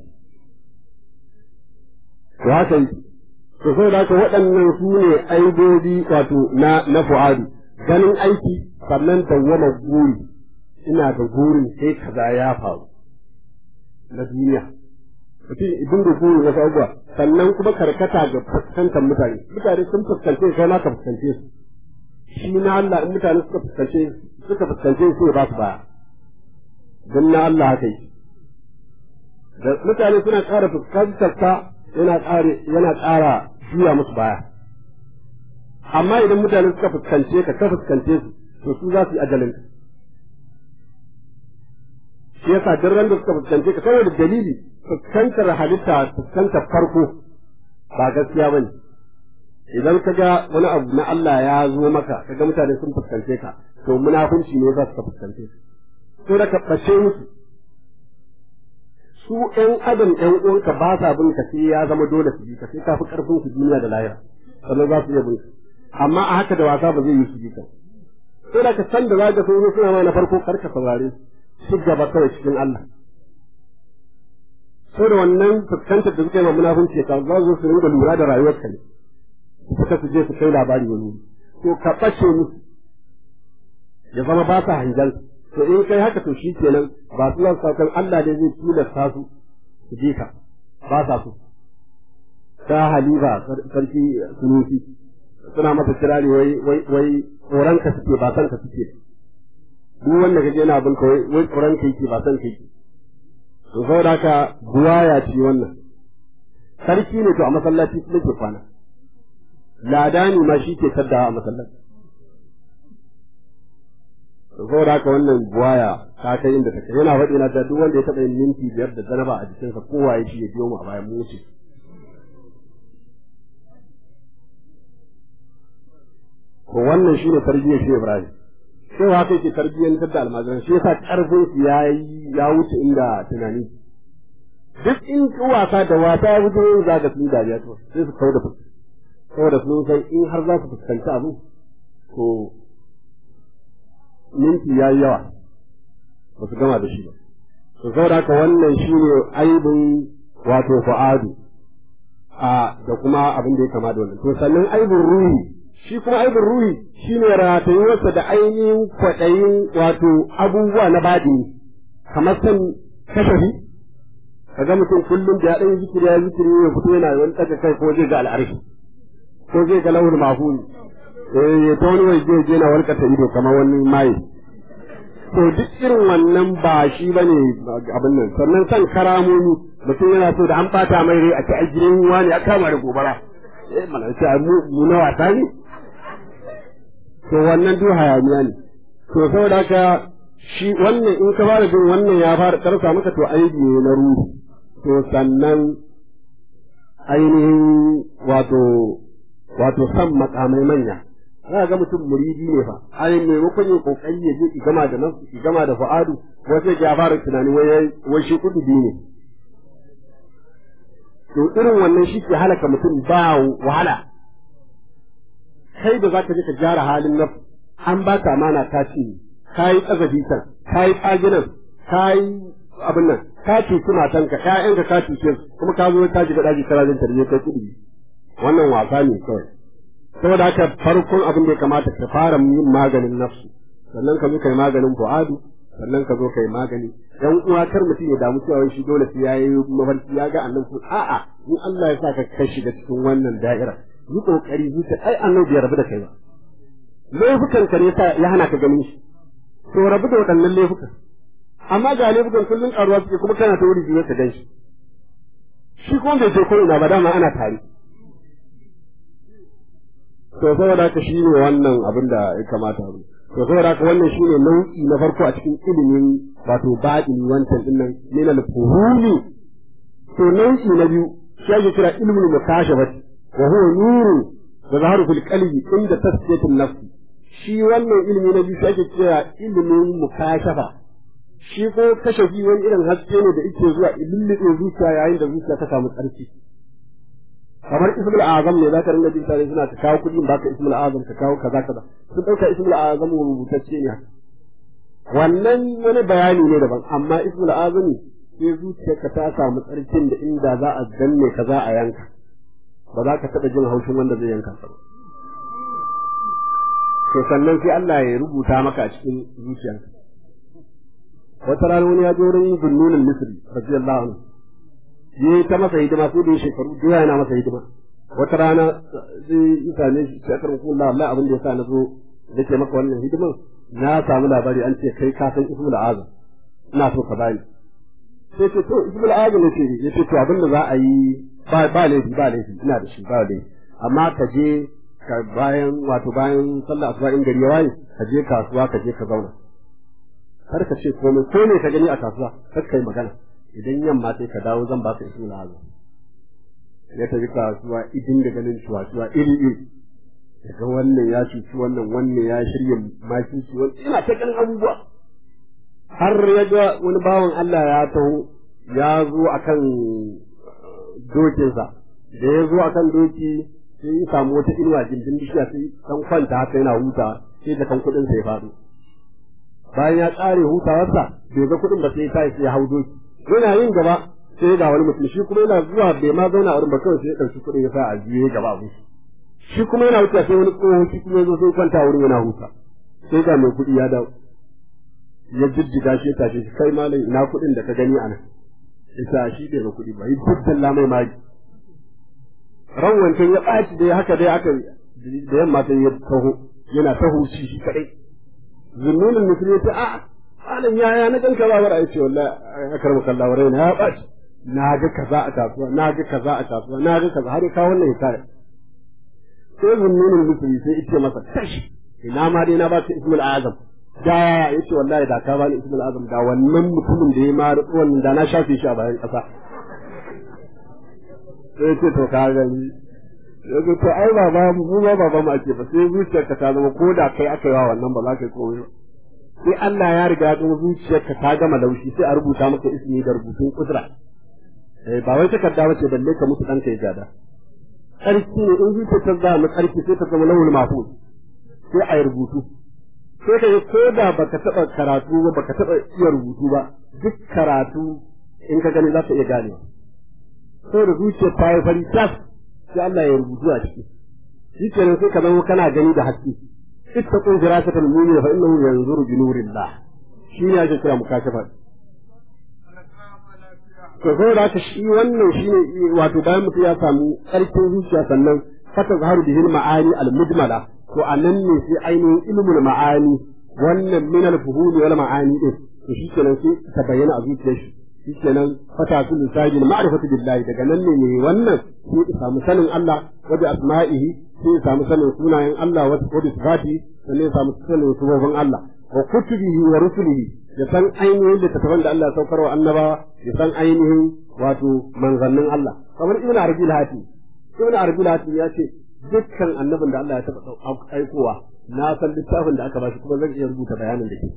to haka yake to sai da waɗannan su ne aibobi wato na na fu'adu ganin aiki sannan dawwama guri ina da gurin sai kaza ya faru na duniya mutum idan da gurin wasu abubuwa sannan kuma karkata ga fuskantar mutane mutane sun fuskance kai ma ka fuskance su shi na Allah in mutane suka fuskance suka fuskance su ba su baya don na Allah haka yi da mutane suna ƙara fuskantar ta yana ƙara yana ƙara juya musu baya amma idan mutane suka fuskance ka ka fuskance su to su za su yi ajalin ka shi yasa duk ran da suka fuskance ka saboda dalili fuskantar halitta fuskantar farko ba gaskiya bane idan ka ga wani abu na Allah ya zo maka ka ga mutane sun fuskance ka to munafunci ne za su fuskance ka to da ka ɓace musu su ƴan adam ƴan uwanka ba sa bin ka sai ya zama dole su bi ka sai ka fi ƙarfin su duniya da lahira sannan za su iya bin ka amma a haka da wasa ba zai yi su bi ka to da ka san da za ka so suna ma na farko karka saurare su gaba kawai cikin Allah so da wannan fuskantar da suka yi ma munafunci ka za su rinka lura da rayuwarka ne suka su je su kai labari wani to ka ɓace musu ya zama ba sa hanjan to in kai haka to shi kenan ba su nan saukan Allah ne zai tilasta su su je ka ba sa su ta halifa sarki sunusi suna masa kirari wai wai wai tsoronka suke ba kanka suke duk wanda kaje yana bin kawai wai tsoron kai ke ba san kai to saboda haka buwaya ce wannan sarki ne to a masallaci kuma ke kwana ladani ma shi ke saddawa a masallaci saboda haka wannan buwaya ta kai inda take yana faɗi na ta duk wanda ya taɓa yin minti biyar da zanaba a jikinsa kowa ya shi ya biyo mu a bayan mu wuce to wannan shine tarbiyyar shi Ibrahim sai haka yake tarbiyyantar da almajiran shi yasa karfin su yayi ya wuce inda tunani duk in wasa da wasa ya fito yin zaga sun dariya to sai su kawo da fuska saboda sun san in har za su fuskanci abu to minti ya yi yawa ba su gama da shi ba to saboda haka wannan shine aibin wato fa'adu a da kuma abin da ya kama da wannan to sannan aibin ruhi shi kuma aibin ruhi shine ratayuwarsa da ainihin kwaɗayin wato abubuwa na baɗi kamar san kashafi kaga mutum kullum da ya ɗan zikiri ya zikiri ya fito yana wani ɗaga kai ko zai ga al'arshi ko zai ga lauhul mahfuz eh ta wani wai zai je na walƙata ido kamar wani maye to duk irin wannan ba shi bane abin nan sannan san karamomi mutum yana so da an bata mai rai a ci a gidan wani a kama da gobara eh mana ce mu na wasa ne to wannan duk hayaniya ne to saboda haka shi wannan in ka fara jin wannan ya fara karsa maka to aiki ne na ruhu to sannan ainihin wato wato san makamai manya za ga mutum muridi ne fa ai maimakon ya kokari ya je ki gama da nafsu ki gama da fa'adu wasu ya fara tunani wai wai shi kudi ne to irin wannan shi ke halaka mutum ba wahala kai da zaka je ka gyara halin nafsu an ba ka amana ta ce kai kazafi kan kai tsaginan kai abin nan ka cuci matanka ƴaƴanka ka cuce kuma ka zo ka shiga daji kana jin tarbiyya kai kudi wannan wasa ne kawai saboda haka farkon abin da ya kamata ka fara yin maganin nafsu sannan ka zo kai maganin fu'adu sannan ka zo kai magani dan uwa kar mutum ya damu cewa shi dole sai yayi mafarki ya ga annabi a'a in Allah ya sa ka kai shiga cikin wannan da'ira yi kokari zuciya ai annabi ya rabu da kai ba laifukan ka ne ya hana ka ganin shi to rabu da waɗannan laifukan amma ga laifukan kullun karuwa suke kuma kana ta wuri biyu ka gan shi shi kuma bai je ko ina ba dama ana tare to saboda haka shi ne wannan abin da ya kamata abu to saboda haka wannan shi ne nau'i na farko a cikin ilimin wato baɗini wancan din nan min al-fuhumi to nau'i na biyu shi ake kira ilmul mukashafati wa huwa nuru da zaharu fil qalbi inda tasfiyatin nafsi shi wannan ilimi na biyu shi ake kira ilimin mukashafa shi ko kashafi wani irin haske ne da yake zuwa ilillibe zuciya yayin da zuciya ta samu tsarki kamar ismul azam ne zaka ringa jin tare suna ta kawo kuɗi ba ka ismul azam ka kawo kaza kaza sun dauka ismul azam rubutacce ne wannan wani bayani ne daban amma ismul azam sai zuciyarka ta samu tsarkin da inda za a danne ka za a yanka ba za ka taɓa jin haushin wanda zai yanka ka to sannan sai Allah ya rubuta maka a cikin zuciyarka wata rana wani ya je wurin Zunnun Misri radiyallahu anhu yi ta masa hidima sai da shekaru da yana masa hidima wata rana zai yi same shi sai karin kula Allah abin da yasa na zo da ke maka wannan hidiman na samu labari an ce kai ka san ismul azam ina so ka bani sai ce to ismul azam ne ce ya ce to abin da za a yi ba ba laifi ba laifi ina da shi ba laifi amma ka je ka bayan wato bayan sallah asuba in gari ya waye ka je kasuwa ka je ka zauna kar ka ce komai ko ne ka gani a kasuwa kar kai magana idan yamma sai ka dawo zan baka ismul azam ya tafi kasuwa idin da ganin cuwa-cuwa iri iri daga wannan ya cuci wannan wannan ya shirya makinci wani ina ta ganin abubuwa har ya ga wani bawan Allah ya taho ya zo akan dokinsa da ya zo akan doki sai ya samu wata inuwa gindin bishiya sai dan kwanta haka yana huta sai da kan kuɗin ya faɗo bayan ya ƙare hutawarsa bai ga kuɗin ba sai ya tashi ya hau doki yana yin gaba sai ga wani mutum shi kuma yana zuwa bai ma zauna a wurin ba kawai sai ya ɗauki kuɗin ya sa a jiye gaba abin shi kuma yana wuce sai wani tsohon shi kuma ya zo sai kwanta wurin yana huta sai ga mai kuɗi ya dawo ya jijjiga shi ya tashi shi kai malam ina kuɗin da ka gani a nan isa shi bai ga kuɗi ba yi dukkan mai magi ran wancan ya ɓaci dai haka dai aka da yamma sai ya taho yana taho shi shi kaɗai zunnunin mutum ya ce a malam yaya na ganka ba bara ya ce wallahi akar mukalla warai na ya ɓaci na ga kaza a kasuwa na ga kaza a kasuwa na ga kaza har ya kawo wannan hikaya sai zunnunin mutum sai ya ce masa tashi ina ma dai na ba ka ismul azam da ya ce wallahi da ka bani ismul azam da wannan mutumin da ya ma wannan da na shafe shi a bayan ƙasa sai ce to ka gani yanzu to ai baba mu ba baba mu ake ba sai zuciyarka ta zama ko da kai aka yi wa wannan ba za ka yi komai ba sai Allah ya riga ya zuciyarka ta gama laushi sai a rubuta maka ismi da rubutun kudura eh ba wai takarda bace balle ka mutu ɗanka ya gada ƙarfi ne in zuciyar ta zama ƙarfi sai ta zama lawul mahfuz sai a yi rubutu sai ka yi ko da baka taɓa karatu ba baka taɓa iya rubutu ba duk karatu in ka gani za ka iya gane saboda zuciyar ta yi fari tas sai Allah ya rubutu a ciki shi kenan sai ka zama kana gani da haske ittaqu firasatal mu'min fa innahu yanzuru bi nurillah shi ne ake kira mukashafa to saboda haka shi wannan shine wato bayan mutum ya samu ƙarfin zuciya sannan fata zaharu bihil ma'ani al-mujmala to anan ne sai ainihin ilmul ma'ani wannan min al-fuhul wal ma'ani din to shi kenan sai ta bayyana a zuciyar shi shi kenan fata su lisajin ma'rifatu billahi daga nan ne ne wannan sai ya samu sanin Allah wa bi asma'ihi sai ya samu sanin sunayen Allah wa bi sifati sannan ya samu sanin subobin Allah wa kutubihi wa rusulihi ya san ainihin littattafan da Allah ya saukar wa annabawa ya san ainihin wato manzannin Allah kamar ibn arabi al-hati ibn arabi al-hati ya ce dukkan annabin da Allah ya taɓa aikowa na san littafin da aka bashi kuma zan iya rubuta bayanin da ke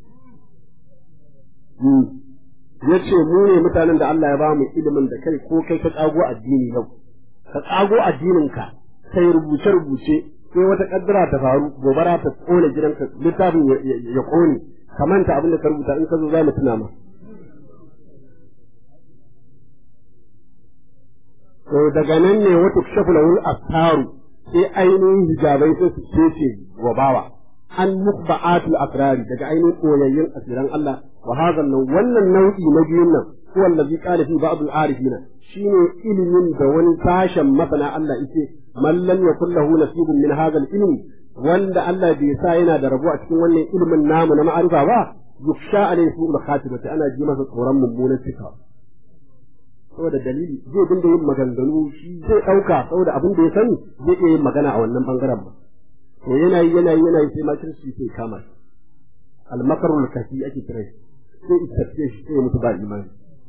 ya ce mu ne mutanen da Allah ya ba mu ilimin da kai ko kai ka tsago addini yau ka tsago addininka sai rubuce rubuce sai wata kaddara ta faru gobara ta kone gidanka littafin ya kone ka manta abin da ka rubuta in ka zo za mu tuna ma to daga nan ne wata shafu lahul astaru sai ainihin hijabai sai su cece wa bawa an mukba'atul asrari daga ainihin koyayyen asiran Allah wa hadha nan wannan nau'i na biyun nan huwa allazi qala fi ba'd al-arifina shine ilimin da wani sashen masana Allah yace man lam yakul lahu nasibun min hadha al-ilmi wanda Allah bai sa yana da rabo a cikin wannan ilimin namu na ma'arifa ba yuksha alayhi su'ul khatimati ana ji masa tsoron mummunan cika saboda dalili zai dinga yin maganganu shi zai ɗauka saboda abin da ya sani zai iya yin magana a wannan bangaren ba to yana yi yana yi yana yi sai makirci sai kama shi almakarul kafi ake kira shi sai istafiye shi sai mutu ba imani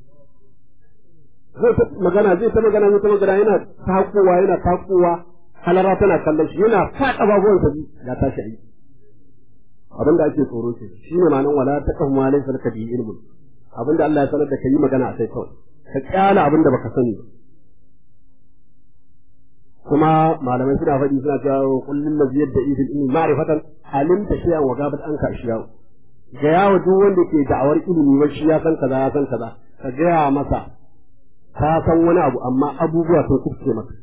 zai ta magana zai ta magana zai ta magana yana takowa yana takowa halara tana kallon shi yana faɗa babuwan sa ya tashi aiki abin da ake tsoro ke shi ne ma'anar wala ta kahu ma laysa laka bi ilmun abin da Allah ya sanar da kai magana a kai kawai ka kyala abin da baka sani ba kuma malamai suna faɗi suna cewa kullun ladhi yadda idil ilmi ma'rifatan alimta shay'an wa gabat anka ashiya ga yawo duk wanda ke da'awar ilimi wa shi ya san kaza ya san kaza ka gaya masa ka san wani abu amma abubuwa sun kufce maka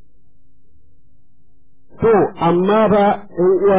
to amma ba ɗan uwa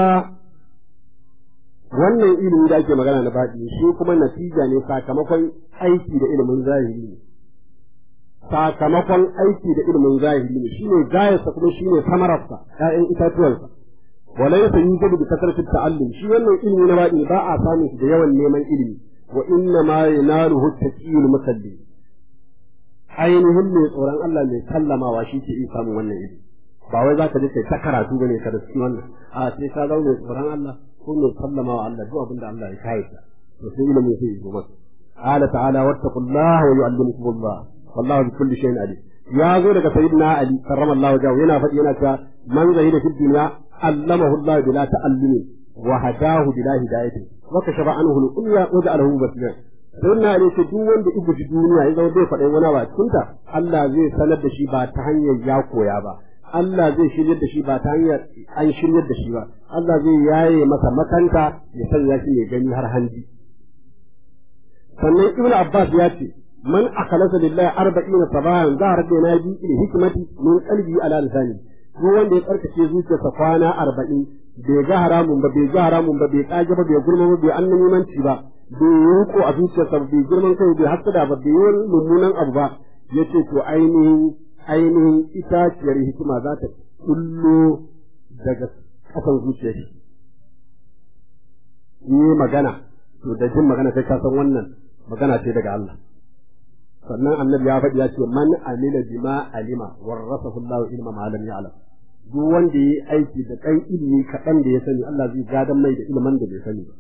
wannan ilimi da ake magana na baɗi shi kuma natija ne sakamakon aiki da ilimin zahiri ne sakamakon aiki da ilimin zahiri ne shine gayarsa kuma shine samararsa ƴaƴan itatuwansa wala yasa yujadu bi kasrati ta'allum shi wannan ilimi na baɗi ba a samun shi da yawan neman ilimi wa inna ma yanaluhu taqiyul musalli ainihin mai tsoron Allah mai sallamawa shi ke iya samun wannan ilimi ba wai za ka je kai ta karatu bane ka da cikin wannan a sai ka zama mai tsoron Allah ko mai sallamawa Allah duk abin da Allah ya kai ta to sai ilimi sai ya zo maka qala ta'ala wattaqullaha wa yu'allimukumullah wallahu bi kulli shay'in alim ya zo daga sayyidina ali karramallahu wajhahu yana faɗi yana cewa man zahida fid dunya allamahu Allah bila ta'allumin wa hadahu bila hidayatin wa kashafa anhu al-unya wa ja'alahu basiran sayyidina ali ce duk wanda ibu duniya ya zama bai faɗin wani ba cikin ta Allah zai sanar da shi ba ta hanyar ya koya ba Allah zai shiryar da shi ba ta hanyar an shiryar da shi ba Allah zai yaye masa makanta ya sanya shi ya gani har hanji sannan ibn Abbas ya ce man akhlasa lillahi arba'ina sabahan zahar da na bi il hikmati min qalbi ala lisani duk wanda ya tsarkake zuciyarsa kwana arba'in bai ga haramun ba bai ga haramun ba bai kage ba bai gurma ba bai annabimanci ba bai yi a zuciyarsa bai girman kai bai hasada ba bai yi mummunan abu ba yace to ainihin ainihin itaciyar hikima za ta kullo daga ƙasan zuciyar shi yi magana to da jin magana sai ka san wannan magana ce daga Allah sannan annabi ya faɗi ya ce man amila bima alima warasahu Allah ilma ma lam ya'lam duk wanda yi aiki da ɗan ilimi kaɗan da ya sani Allah zai gadan mai da ilimin da bai sani ba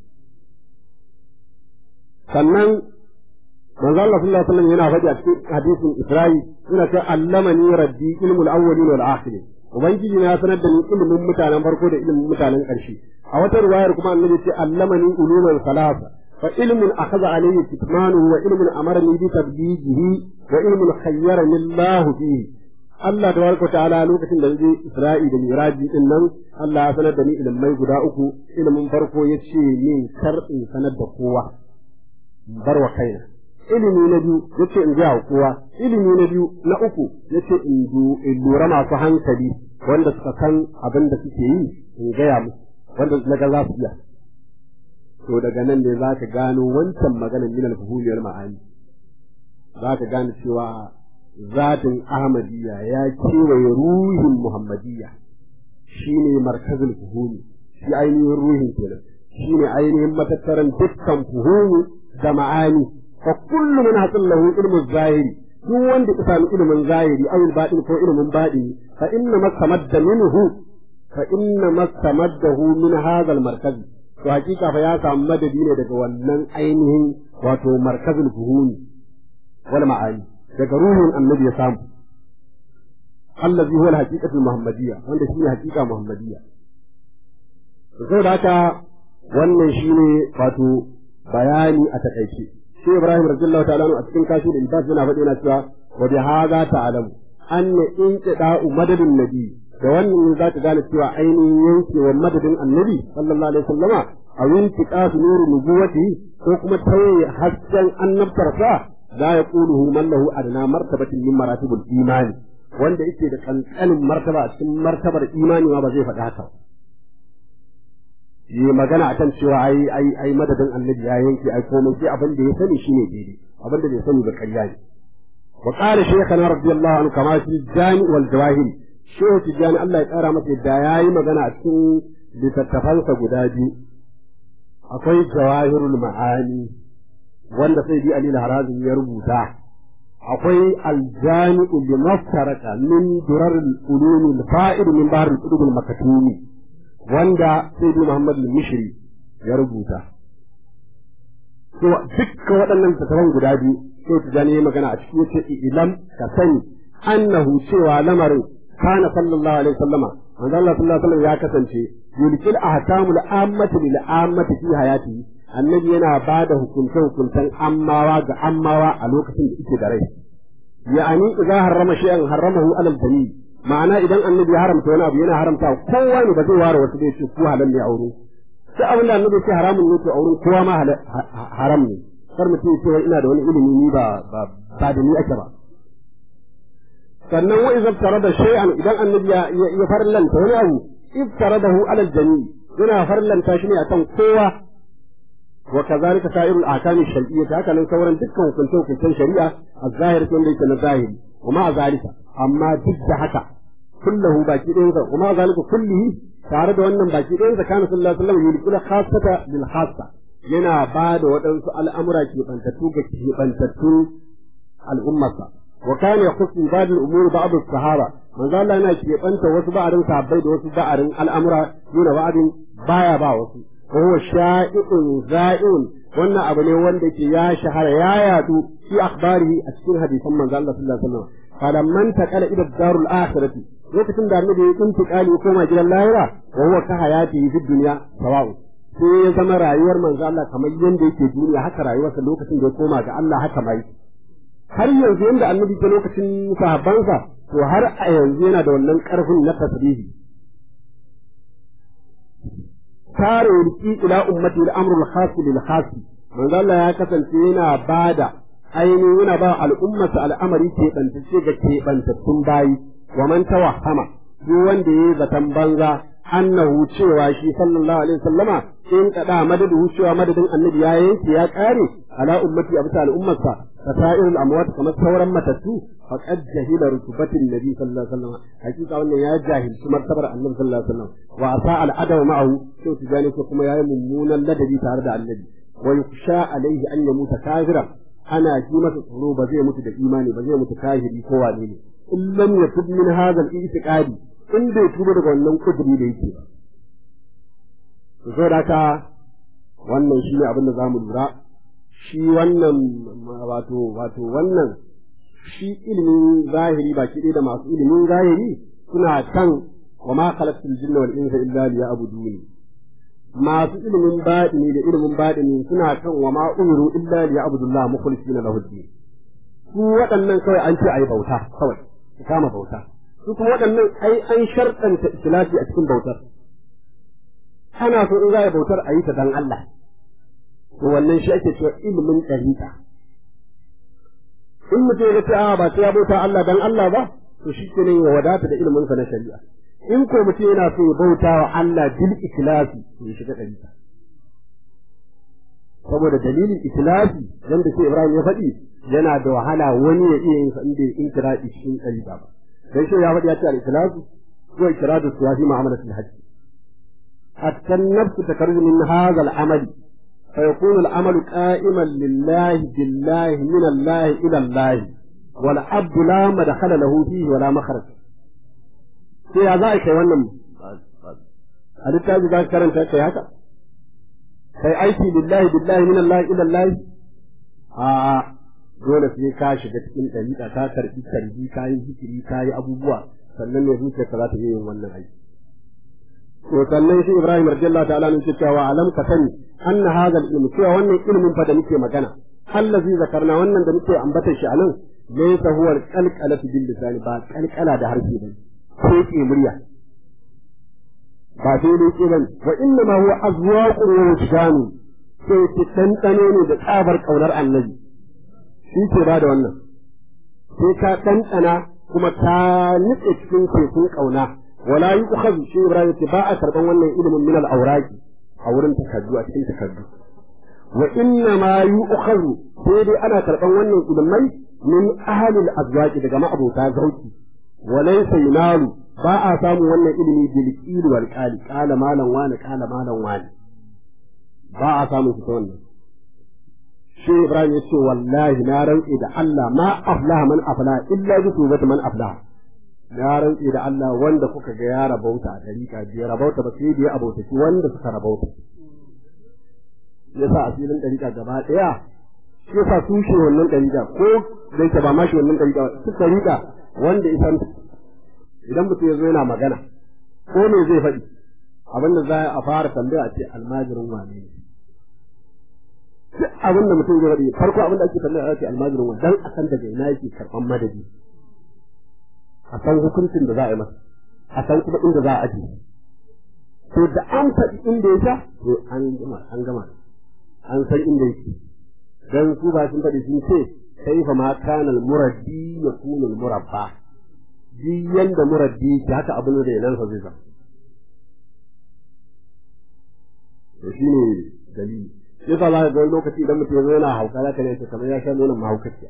sannan manzo Allah sallallahu alaihi wasallam yana faɗi a cikin hadisin Isra'i yana ce allamani rabbi ilmul awwalin wal akhirin ubangiji na sanar da ni ilimin mutanen farko da ilimin mutanen ƙarshe a wata riwayar kuma annabi ce allamani ulumul salasa fa ilmun akhadha alayhi kitmanuhu wa ilmun amarani bi tablighihi wa ilmun khayyarani Allah fihi Allah tabaraka ta'ala lokacin da zai Isra'i da Miraji din nan Allah ya sanar da ni ilimai guda uku ilimin farko ya ce min kar in sanar da kowa bar wa kaina ilimi na biyu yace in ga kowa ilimi na biyu na uku yace in in lura masu hankali wanda suka san abin da suke yi in gaya musu wanda na ga za su iya to daga nan ne za ka gano wancan maganar min al-fuhuliyar ma'ani za ka gane cewa zatin ahmadiyya ya kewaye ruhin muhammadiyya shine markazul fuhumi shi ainihin ruhin kenan shine ainihin matattaran dukkan fuhumi da ma'ani fa kullu man hasallahu ilmu zahiri duk wanda ya sami ilimin zahiri aw batin ko ilimin batini fa inna mastamadda minhu fa inna mastamaddahu min hadha al-markaz to hakika fa ya samu madadi ne daga wannan ainihin wato markazul fuhumi wal ma'ani daga ruhin annabi ya samu allazi huwa al-haqiqatu muhammadiyya wanda shine haqiqa muhammadiyya saboda haka wannan shine wato bayani a takaice shi Ibrahim radiyallahu ta'ala a cikin kashi da ibas yana faɗi yana cewa wa bi hadha ta'lamu anna inqida'u madadin nabi da wannan ne zaka gane cewa ainihin yankewar madadin annabi sallallahu alaihi wasallama a intiqasu nuru nubuwati ko kuma tawaye hasken annabtarsa la yaquluhu man lahu adna martabatin min maratibul imani wanda yake da kankanin martaba a cikin martabar imani ma ba zai faɗi haka yi magana akan cewa ai ai ai madadin annabi ya yanke ai komai sai abin da ya sani shine daidai abin da bai sani ba ƙarya ne wa qala shaykhana radiyallahu anhu kama fi jami wal jawahir shehu tijani Allah ya kara masa da yayi magana a cikin littattafansa guda biyu akwai jawahirul ma'ani wanda sai bi Ali al-Harazim ya rubuta akwai aljami'u li maftaraka min durar al-ulum al-fa'id min bahr al-qutub al-makatumi wanda sai bi Muhammad al-Mishri ya rubuta to dukkan waɗannan littattafan guda biyu sai tijani ya magana a cikin yace ilam ka sani annahu cewa lamarin kana sallallahu alaihi wasallama manzo Allah sallallahu alaihi wasallam ya kasance yulkil ahkamul ammati lil ammati fi hayati annabi yana ba da hukunce hukuntan ammawa ga ammawa a lokacin da yake da rai ya'ani idza harrama shay'an harramahu alal jami ma'ana idan annabi ya haramta wani abu yana haramta kowa ne ba zai ware wasu bai ce ko halal ne aure sai abin da annabi ce haramun ne to auren kowa ma haram ne kar mutum ya ce ina da wani ilimi ni ba ba da ni ake ba sannan wa idza tarada shay'an idan annabi ya ya farlanta wani abu iftaradahu ala al-jami yana farlanta shi ne akan kowa wa kazalika sa'irul ahkam ash-shar'iyyah haka nan sauran dukkan hukunce hukuncen shari'a az-zahir wanda yake na zahiri wa ma zalika amma duk da haka kullahu baki ɗayan sa kuma zalika kullihi tare da wannan baki ɗayan sa kana sallallahu alaihi wasallam yulqula khassata bil khassa yana ba da waɗansu al'amura ke bantattu ga ke bantattu al'ummarsa وكان يخص من بعض الامور بعض الصحابه من قال لنا كي بنت wasu ba'arin sahabbai da wasu ba'arin al'amura duna ba'arin baya ba wasu wa huwa sha'i'un za'un wannan abu ne wanda ke ya shahara ya yadu fi akhbarihi a cikin hadisan manzo Allah sallallahu alaihi wasallam falamman taqala ila darul akhirati lokacin da annabi ya intiqali ya koma gidan lahira wa huwa ka hayati fi dunya sawa'u sai ya zama rayuwar manzo Allah kamar yanda yake duniya haka rayuwarsa lokacin da ya koma ga Allah haka mai har yanzu yanda annabi ta lokacin sahabbansa to har a yanzu yana da wannan karfin na tasbihi tare yulki ila ummati al-amru al-khas lil khas manzo Allah ya kasance yana bada ainihin yana ba al'ummarsa al'amari ke bantace ga ke bantattun bayi wa man tawahama duk wanda yayi zaton banza annahu cewa shi sallallahu alaihi wasallama in kada madadu cewa madadin annabi ya yanke ya kare ala ummati a bisa al'ummarsa فسائر الأموات كما تصورا متتو فقد جهل رتبة النبي صلى الله عليه وسلم حقيقة أن يا جاهل ثم ارتبر النبي صلى الله عليه وسلم وأساء الأدب معه شو تجاني كما يا ممونا الذي تارد النبي ويخشى عليه أن يموت كافرا أنا جيمة tsoro ba zai mutu da imani ba zai mutu kafiri ko wane ne in lam yatub min hadha al-i'tiqadi in bai tuba daga wannan kudiri da yake ba to saboda haka wannan shi ne abin da zamu lura shi wannan wato wato wannan shi ilimin zahiri baki ɗaya da masu ilimin zahiri suna kan wa ma khalaqtul jinna wal insa illa liya'buduni masu ilimin baɗini da ilimin baɗini suna kan wa ma umiru illa liya'budullah mukhlisina lahu din su waɗannan kawai an ce ayi bauta kawai su kama bauta su kuma waɗannan ai an sharɗanta ikhlasi a cikin bautar ana so in za a bautar a yi ta dan Allah to wannan shi ake cewa ilimin ɗariƙa in mutum ya ce a ba sai ya bauta Allah dan Allah ba to shi ke ya wadata da ilimin sa na shari'a in ko mutum yana so ya bauta wa Allah bil ikhlasi to ya shiga ɗariƙa saboda dalilin ikhlasi dan da sai Ibrahim ya faɗi yana da wahala wani ya iya yin sa inda in kira cikin ɗariƙa ba dan shi ya faɗi ya ce al-ikhlasu ko ikiradu suwafi mu'amalatul hajj hatta an-nafs takarju min hadha al-amali فيكون العمل قائما لله بالله من الله إلى الله والعبد لا مدخل له فيه ولا مخرج sai ya za a kai wannan a littafi za ka karanta kai haka kai aiki lillahi billahi min Allah ila Allah a dole sai ka shiga cikin dariƙa ka karbi karbi ka yi zikiri ka yi abubuwa sannan ne zuciyarka za ta yi yin wannan aiki to sannan shi Ibrahim radiyallahu ta'ala ne cewa alam ka sani anna hadha al-ilm cewa wannan ilimin fa da muke magana allazi zakarna wannan da muke ambata shi anan laysa huwa al-qalqala bil lisan ba qalqala da harshe ba ko ke murya ba sai dai ke bane wa inna ma huwa azwaqun wa wujdanu sai ki tantane ne da tsabar kaunar annabi shi ke ba da wannan sai ka tantana kuma ka nitse cikin tekun kauna wala yu'khadhu shi Ibrahim ce ba a karban wannan ilimin min al-awraqi a wurin takaddu a cikin takaddu wa inna ma yu'khadhu sai dai ana karban wannan ilimai min ahli al-azwaqi daga ma'abota zauki wa laysa yunalu ba a samu wannan ilimi bil qil wal qali qala malan wani qala malan wani ba a samu shi wannan shi Ibrahim ya ce wallahi na rantsi da Allah ma aflaha man aflaha illa bi tubati man aflaha na rantsi da Allah wanda kuka ga ya rabauta a dariƙa bai rabauta ba sai da ya abautaki wanda suka rabauta yasa a filin dariƙa gaba ɗaya shi yasa su shi wannan dariƙa ko da yake ba ma shi wannan dariƙa su dariƙa wanda isan idan mutum ya zo yana magana ko me zai faɗi abin da za a fara tambaya a ce almajirin wane ne duk abin da mutum zai faɗi farko abin da ake tambaya a ce almajirin wane dan a san daga ina yake karɓan madadi a san hukuncin da za a yi masa a san kuma inda za a ajiye to da an faɗi inda ya sha to an gama an gama an san inda yake dan su ba sun faɗi sun ce kaifa ma kana al-muraddi yakunu al-murabba duk yanda muraddi yake haka abin da yanan sa zai zama to shine dalili sai ba za ka ga lokaci idan mutum ya zo yana hauka za ka ne kamar ya sha nonon mahaukaciya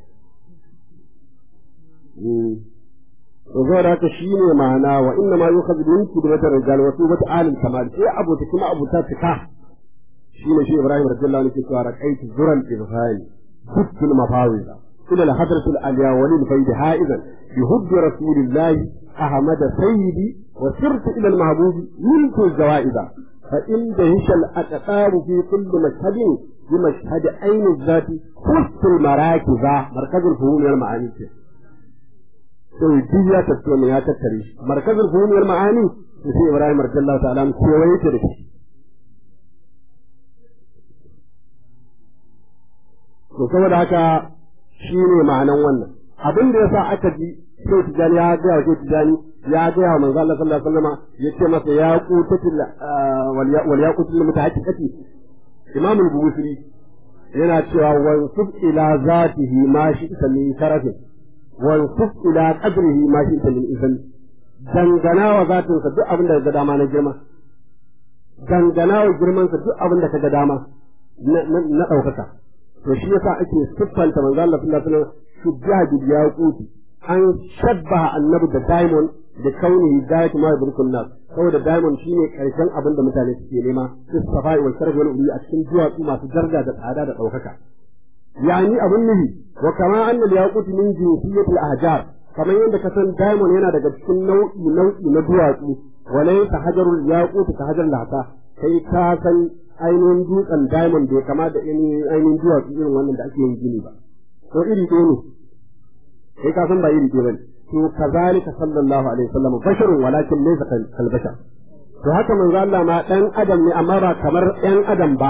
zo da haka shine ma'ana wa inna ma yukhadhu min kidratir rijal wa tubat alim kamal sai abu ta kuma abu ta tuka shine shi Ibrahim radiyallahu anhu ke cewa raqaitu zuran irfani hubbil mafawiza ila al hadrat al aliya wa lil fayd haizan bi hubb rasulillah ahmad sayyidi wa sirtu ila al mahbub milku zawaiza fa in dahisha al aqtar fi kulli mashhadin bi mashhad ayn al zati hustul marakiza markazul fuhum al ma'ani sai duk ya tattone ya tattare shi markazin fahimiyar ma'ani da sai Ibrahim radiyallahu ta'ala an kewaye ta da shi to saboda haka shi ne ma'anan wannan abin da yasa aka ji sai tijani ya ga wa tijani ya ga wa manzo Allah sallallahu alaihi wasallam yace masa ya qutatil wal yaqutul mutahaqqiqati imam al-bukhari yana cewa wansub ila zatihi ma shi min sharafin wansuf ila qadrihi ma shi ta min izan dangana wa zatin sa duk abin da ga dama na girma dangana wa girman sa duk abin da ka ga dama na daukaka to shi yasa ake siffanta manzo Allah sallallahu alaihi wasallam shujja bil yaquti an shabbaha annabi da diamond da kaunihi gayatu ma yadrukun nas saboda diamond shine karshen abin da mutane suke nema su safai wal sharaf wal uli a cikin duwatsu masu daraja da tsada da daukaka yani abun nuhi wa kama anna al yaqut min jinsiyati al ahjar kamar yadda ka san diamond yana daga cikin nau'i nau'i na duwatsu walaysa hajarul yaqut ka hajar lata kai ka san ainihin dutsen diamond bai kama da ainihin duwatsu irin wannan da ake yin gini ba ko iri ɗaya ne kai ka san ba iri ɗaya bane to kazalika sallallahu alaihi wasallam basharun walakin laysa kal bashar to haka manzo Allah ma dan adam ne amma ba kamar ɗan adam ba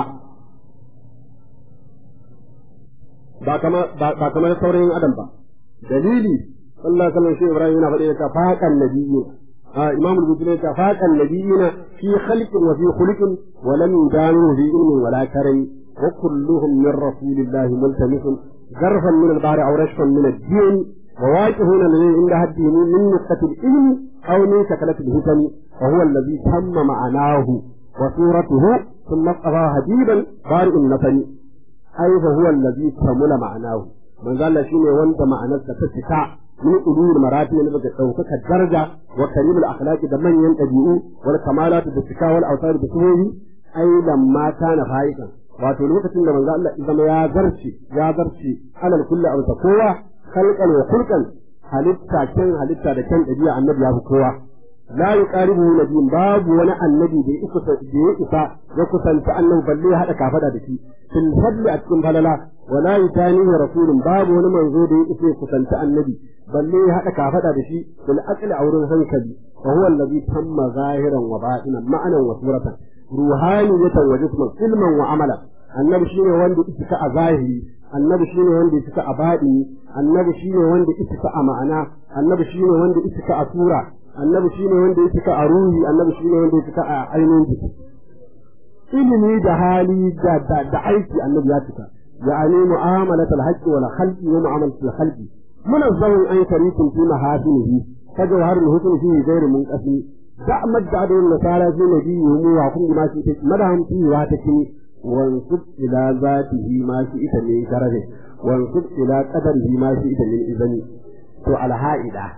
ba kamar ba kamar sauran adam ba dalili sallallahu alaihi wasallam shi Ibrahim yana faɗi ta faqan nabiyyi imam al-bukhari ta faqan nabiyyina fi khalqin wa fi khuluqin wa lam yudanu fi ilmin wala karam wa kulluhum min rasulillahi multamisun غرفا من البحر او رشفا من الدين وواجهون الذي عند حده من نقطة العلم أو من شكلة الهتم وهو الذي تم معناه وصورته ثم اصطفى هديبا بارئ النفن أي فهو الذي كمل معناه من قال شيء وانت معناه تتسكع من أولو المراتب اللي بقى توقف الدرجة وكريم الأخلاق دمن ينتبئوا والكمالات بالسكا والأوصال بسهوله أي لما كان فائقا wato lokacin da manzo Allah zama ya zarce ya zarce alal kulli aw kowa khalqan wa khulqan halitta kan halitta da kan dabi'a annabi ya fi kowa la yuqaribu nabiyyin babu wani annabi da ya isa da ya isa ya kusanta annabi balle ya hada kafada da shi fil fadli a cikin falala wa la yutanihi rasulun babu wani manzo da ya isa ya kusanta annabi balle ya hada kafada da shi bil aqli a wurin hankali wa huwa allazi tamma zahiran wa batinan ma'anan wa suratan ruhaniyatan wa jisman ilman wa amala annabi shine wanda yake a zahiri annabi shine wanda yake a baɗini annabi shine wanda yake a ma'ana annabi shine wanda yake a sura annabi shine wanda yake a ruhi annabi shine wanda yake a ainihin jiki ilimi da hali da da, da aiki annabi ya cika يعني معاملة الحج والخلق ومعاملة الخلق منظم أن شريك في محاسنه فجوهر الحسن فيه غير منقسم دع مجد النصارى في نبيهم وحكم ما شئت مدهم فيه واتكني وانصب إلى ذاته ما شئت من شرفه وانصب إلى قدره ما شئت من إذن وعلى هائدة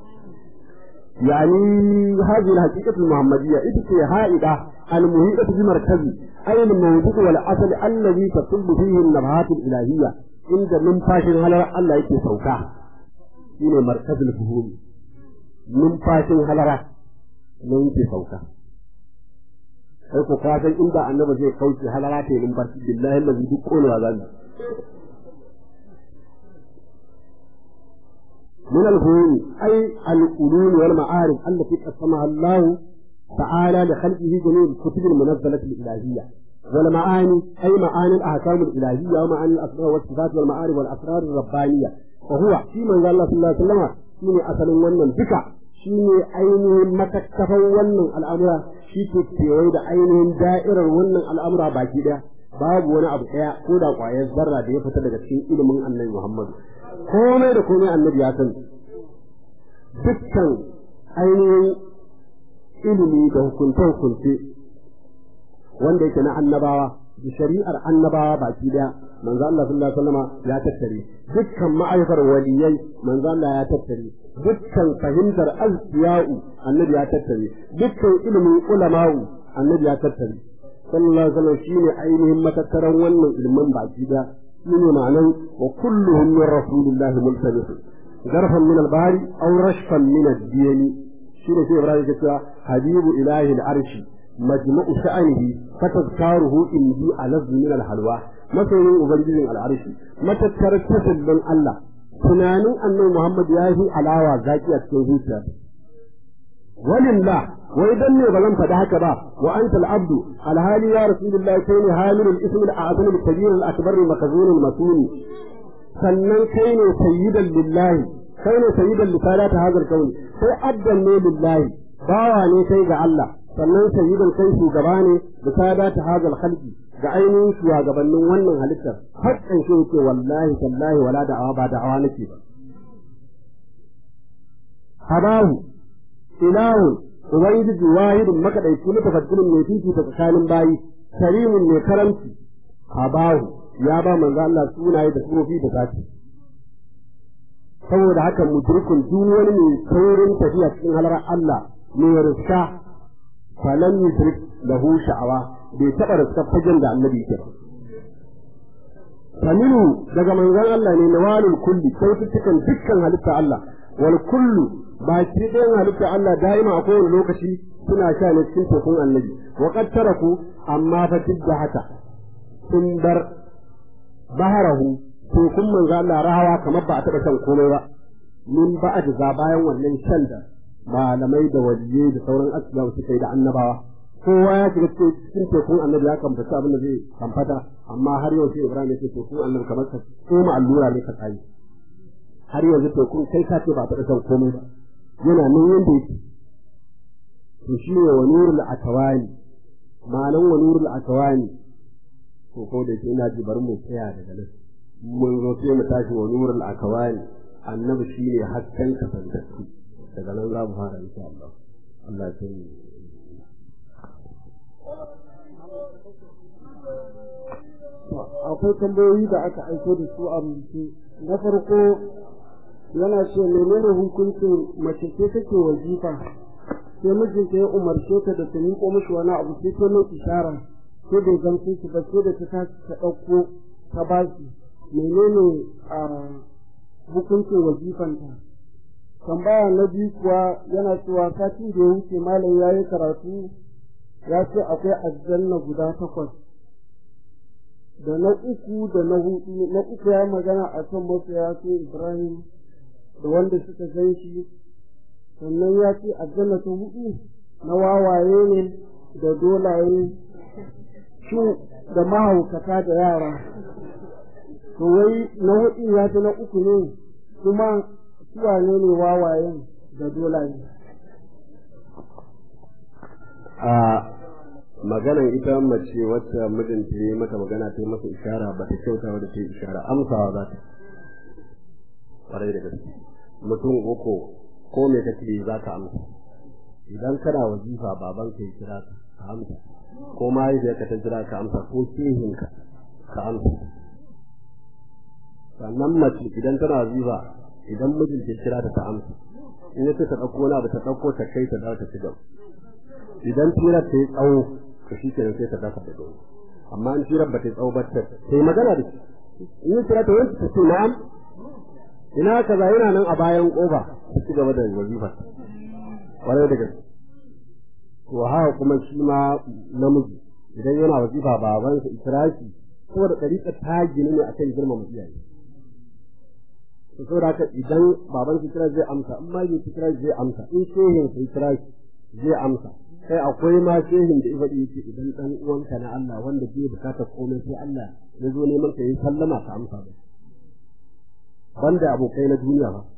يعني هذه الحقيقة المحمدية إذ هائدة المهيئة بمركز أي الموضوع والأصل الذي تصب فيه النبهات الإلهية عند نمفاشن هلرة الله يكي سوكا شين مركز الفهوم نمفاشن هلرة يكي سوكا sai ku kasan inda annaba zai kauce halara ta yi numfashi billahi lazi duk kolewa zan من الفهوم أي العلوم والمعارف التي قسمها الله تعالى لخلقه جميع الكتب المنزلة الإلهية والمعاني أي معاني الأحكام الإلهية ومعاني الأسماء والصفات والمعارف والأسرار الربانية وهو في من قال الله صلى الله عليه وسلم شيني أصل ونن بك شيني أينه متكفا ونن الأمر شيكي تيوي دا أينه دائرة ونن الأمر باكي دا babu wani abu ɗaya ko da ƙwayar zarra da ya fita daga cikin ilimin annabi Muhammadu komai da komai annabi ya san dukkan ainihin ilimi da hukunce-hukunce wanda yake na annabawa da shari'ar annabawa baki daya manzo Allah sallallahu alaihi wasallam ya tattare dukkan ma'aifar waliyai manzo Allah ya tattare dukkan fahimtar azkiya'u annabi ya tattare dukkan ilimin ulama'u annabi ya tattare sallallahu alaihi wasallam shine ainihin matattaran wannan ilmin baki daya shine ma'anan wa kulluhum min rasulillahi multabis garfan min al-bahri aw rashfan min ad-diyani shine sai Ibrahim ya ce habibu ilahi al-arshi majma'u sha'anihi fatazkaruhu indi alazz min al-halwa masoyin ubangijin al-arshi matattar tasallin Allah tunanin annabi Muhammad ya yi alawa zaki a cikin zuciya walillah wai dan ne ba zan faɗi haka ba wa anta al-abdu alhali ya rasulullahi kai ne hamilul ism al-a'zam al-kabir al-akbar al-makzun al-masuni sannan kai ne sayyidan lillahi kai ne sayyidan lisalat hadal kauni sai addan ne lillahi bawa ne kai ga Allah sannan sayyidan kai shugaba ne lisalat hadal khalqi ga ainihin shugabannin wannan halittar haƙƙan shi yake wallahi tallahi wala da'awa ba da'awa nake ba habahu ilahun ubangiji wahidun makadaici mutafaddilin mai fifi ta tsakanin bayi karimin mai karamci habahu ya ba manzo Allah sunaye da sufofi da zati saboda haka mudrikun duk wani mai saurin tafiya cikin halar Allah mai riska falan yudrik lahu sha'awa bai taɓa riska fagen da annabi ke ba faminu daga manzon Allah ne nawalul kulli kyaututtukan dukkan halitta Allah wal kullu baki ɗayan halitta Allah da'ima a kowane lokaci suna sha ne cikin tekun annabi wa qad taraku amma fa tidda haka sun bar baharahu tekun manzo Allah rahawa kamar ba a taɓa shan komai ba min ba'ad za bayan wannan shan da malamai da waliyai da sauran asbabu suka yi da annabawa kowa ya shiga cikin tekun annabi ya kamfata abin da zai kamfata amma har yau sai Ibrahim ya ce tekun annabi kamar ka koma allura ne ka tsaye har yanzu tekun kai ka ce ba a taɓa shan komai ba yana nan yanda yake to shi ne wa nurul atawani ma'anan wa nurul atawani ko ko da ke ina ji bari mu tsaya daga nan mun zo sai mu tashi wa nurul akawani annabi shi ne hasken kasantattu daga nan za mu fara insha Allah Allah ya yi akwai tambayoyi da aka aiko da su a rubuce na farko yana ce menene hukuncin mace ce take wajifa sai mijinta ya umarce ta da ta miƙo mishi wani abu sai ta mai ishara sai bai gamsu shi ba sai da ta tashi ta ɗauko ta ba shi menene a hukuncin wazifanta tambaya na biyu kuwa yana cewa satin da ya wuce malam ya yi karatu ya ce akwai aljanna guda takwas da na uku da na hudu na uku ya magana a kan masoya sai ibrahim da wanda suka gan shi sannan ya ce aljanna ta hudu na wawaye ne da dolaye su da mahaukata da yara to wai na hudu ya ta na uku ne kuma suwane ne wawayen da dolaye a maganan ita mace wacce mijinta ya yi mata magana ta yi masa ishara ba ta kyauta wadda ta yi ishara amsawa za ta ƙwarai da gaske mutum uku ko me kake za ka amsa idan kana wazifa baban ka ya kira ka ka amsa ko mahaifiyarka ta kira ka amsa ko shehinka ka amsa sannan mace idan tana wazifa idan mijinta ya kira ta ta amsa in ya ce ta ɗauko wani abu ta ɗauko ta kai ta dawo ta ci gaba idan tirar ta yi tsawo to shi kenan sai ta dafa da gaba amma in tirar ba ta yi tsawo ba ta yi magana da shi in yi tirar ta wani ta ce na'am ina kaza yana nan a bayan kofa ta ci gaba da wazifa kwarai da gaske to haka kuma shi ma namiji idan yana wazifa babansa ikirashi saboda ɗariƙa ta gini ne akan girmama iyaye to saboda haka idan baban su kira zai amsa in ma bai kira zai amsa in shehin sai kira zai amsa kai akwai ma shehin da ifadi yake idan dan uwanka na Allah wanda bai bukata komai sai Allah ya zo neman ka yi sallama ka amsa ba banda abokai na duniya ba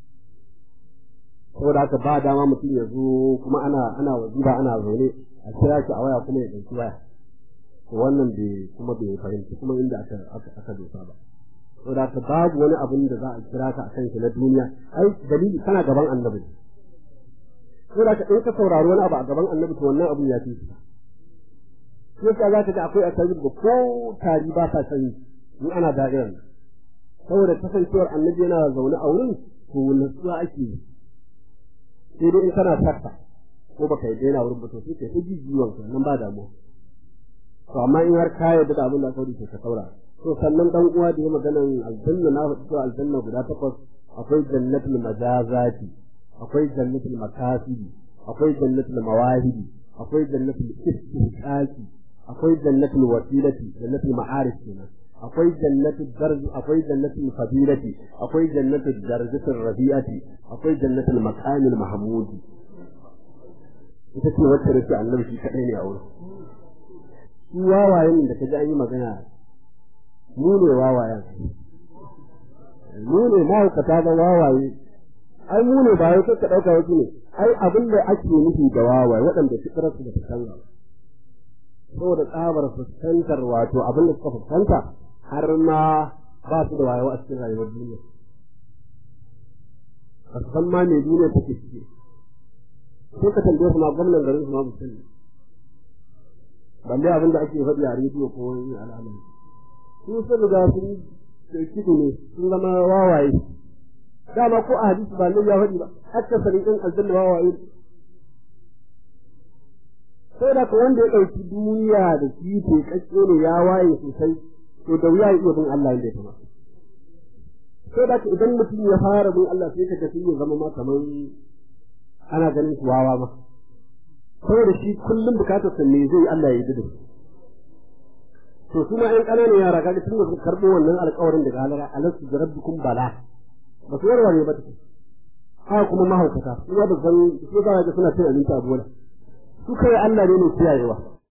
saboda haka ba dama mutum ya zo kuma ana ana waziba ana zaune a kira shi a waya kuma ya ɗauki waya to wannan bai kuma bai fahimci kuma inda aka aka dosa ba saboda haka babu wani abin da za a kira ka akan shi na duniya ai dalili kana gaban annabi saboda haka in ka saurari wani abu a gaban annabi to wannan abin ya fi shi yasa za ka ga akwai asali da ko tari ba sa sani in ana da'irar saboda kasancewar annabi yana zaune a wurin to nutsuwa ake yi sai dai in kana sakka ko baka yi daina wurin ba to sai kai ta jijiyon ka nan ba damuwa to amma in har ka yarda da abin da aka rubuta ka saurara to sannan dan uwa da ya maganan aljanna na faɗi cewa aljanna guda takwas akwai jannatul majazati akwai jannatul makasibi akwai jannatul mawahidi akwai jannatul istihqaqi akwai jannatul wasilati jannatul ma'arif kenan akwai jannatul darj akwai jannatul fadilati akwai jannatul darajatul rabi'ati akwai jannatul maqamil mahmudi ita ce wacce rake annabi shi kadai ne a wurin shi wawayen da kaji an yi magana mu ne wawayen mu ne mahaukata da wawaye ai mu ne ba wai ka dauka wasu ne ai abin da ake nufi da wawaye waɗanda fitrar su da ta canza saboda tsabar fuskantar wato abin da suka fuskanta har ma ba su da wayo a cikin rayuwar duniya a san ma me duniya take ciki sai ka tambaye su ma gwamnan garin su ma musulmi balle abin da ake faɗi a rediyo ko wani al'amari su sun riga sun kidu ne sun zama wawaye dama ko a hadisi ba nan ya faɗi ba hatta sanin ɗin aljanna wawaye sai da wanda ya ɗauki duniya da shi ke kakke ne ya waye sosai to da wuya ya iya bin Allah inda ya kamata sai da idan mutum ya fara bin Allah sai ka tafi ya zama ma kamar ana ganin shi wawa ma saboda shi kullum bukatar sa ne zai Allah ya yi da to kuma ƴan ƙananan yara kaga tun da suka karɓo wannan alƙawarin daga halara alastu da rabbikum bala ba su warware ba take haka kuma mahaukata su ba san su ba ga suna cin abinci a bola su kai Allah ne mai kiyayewa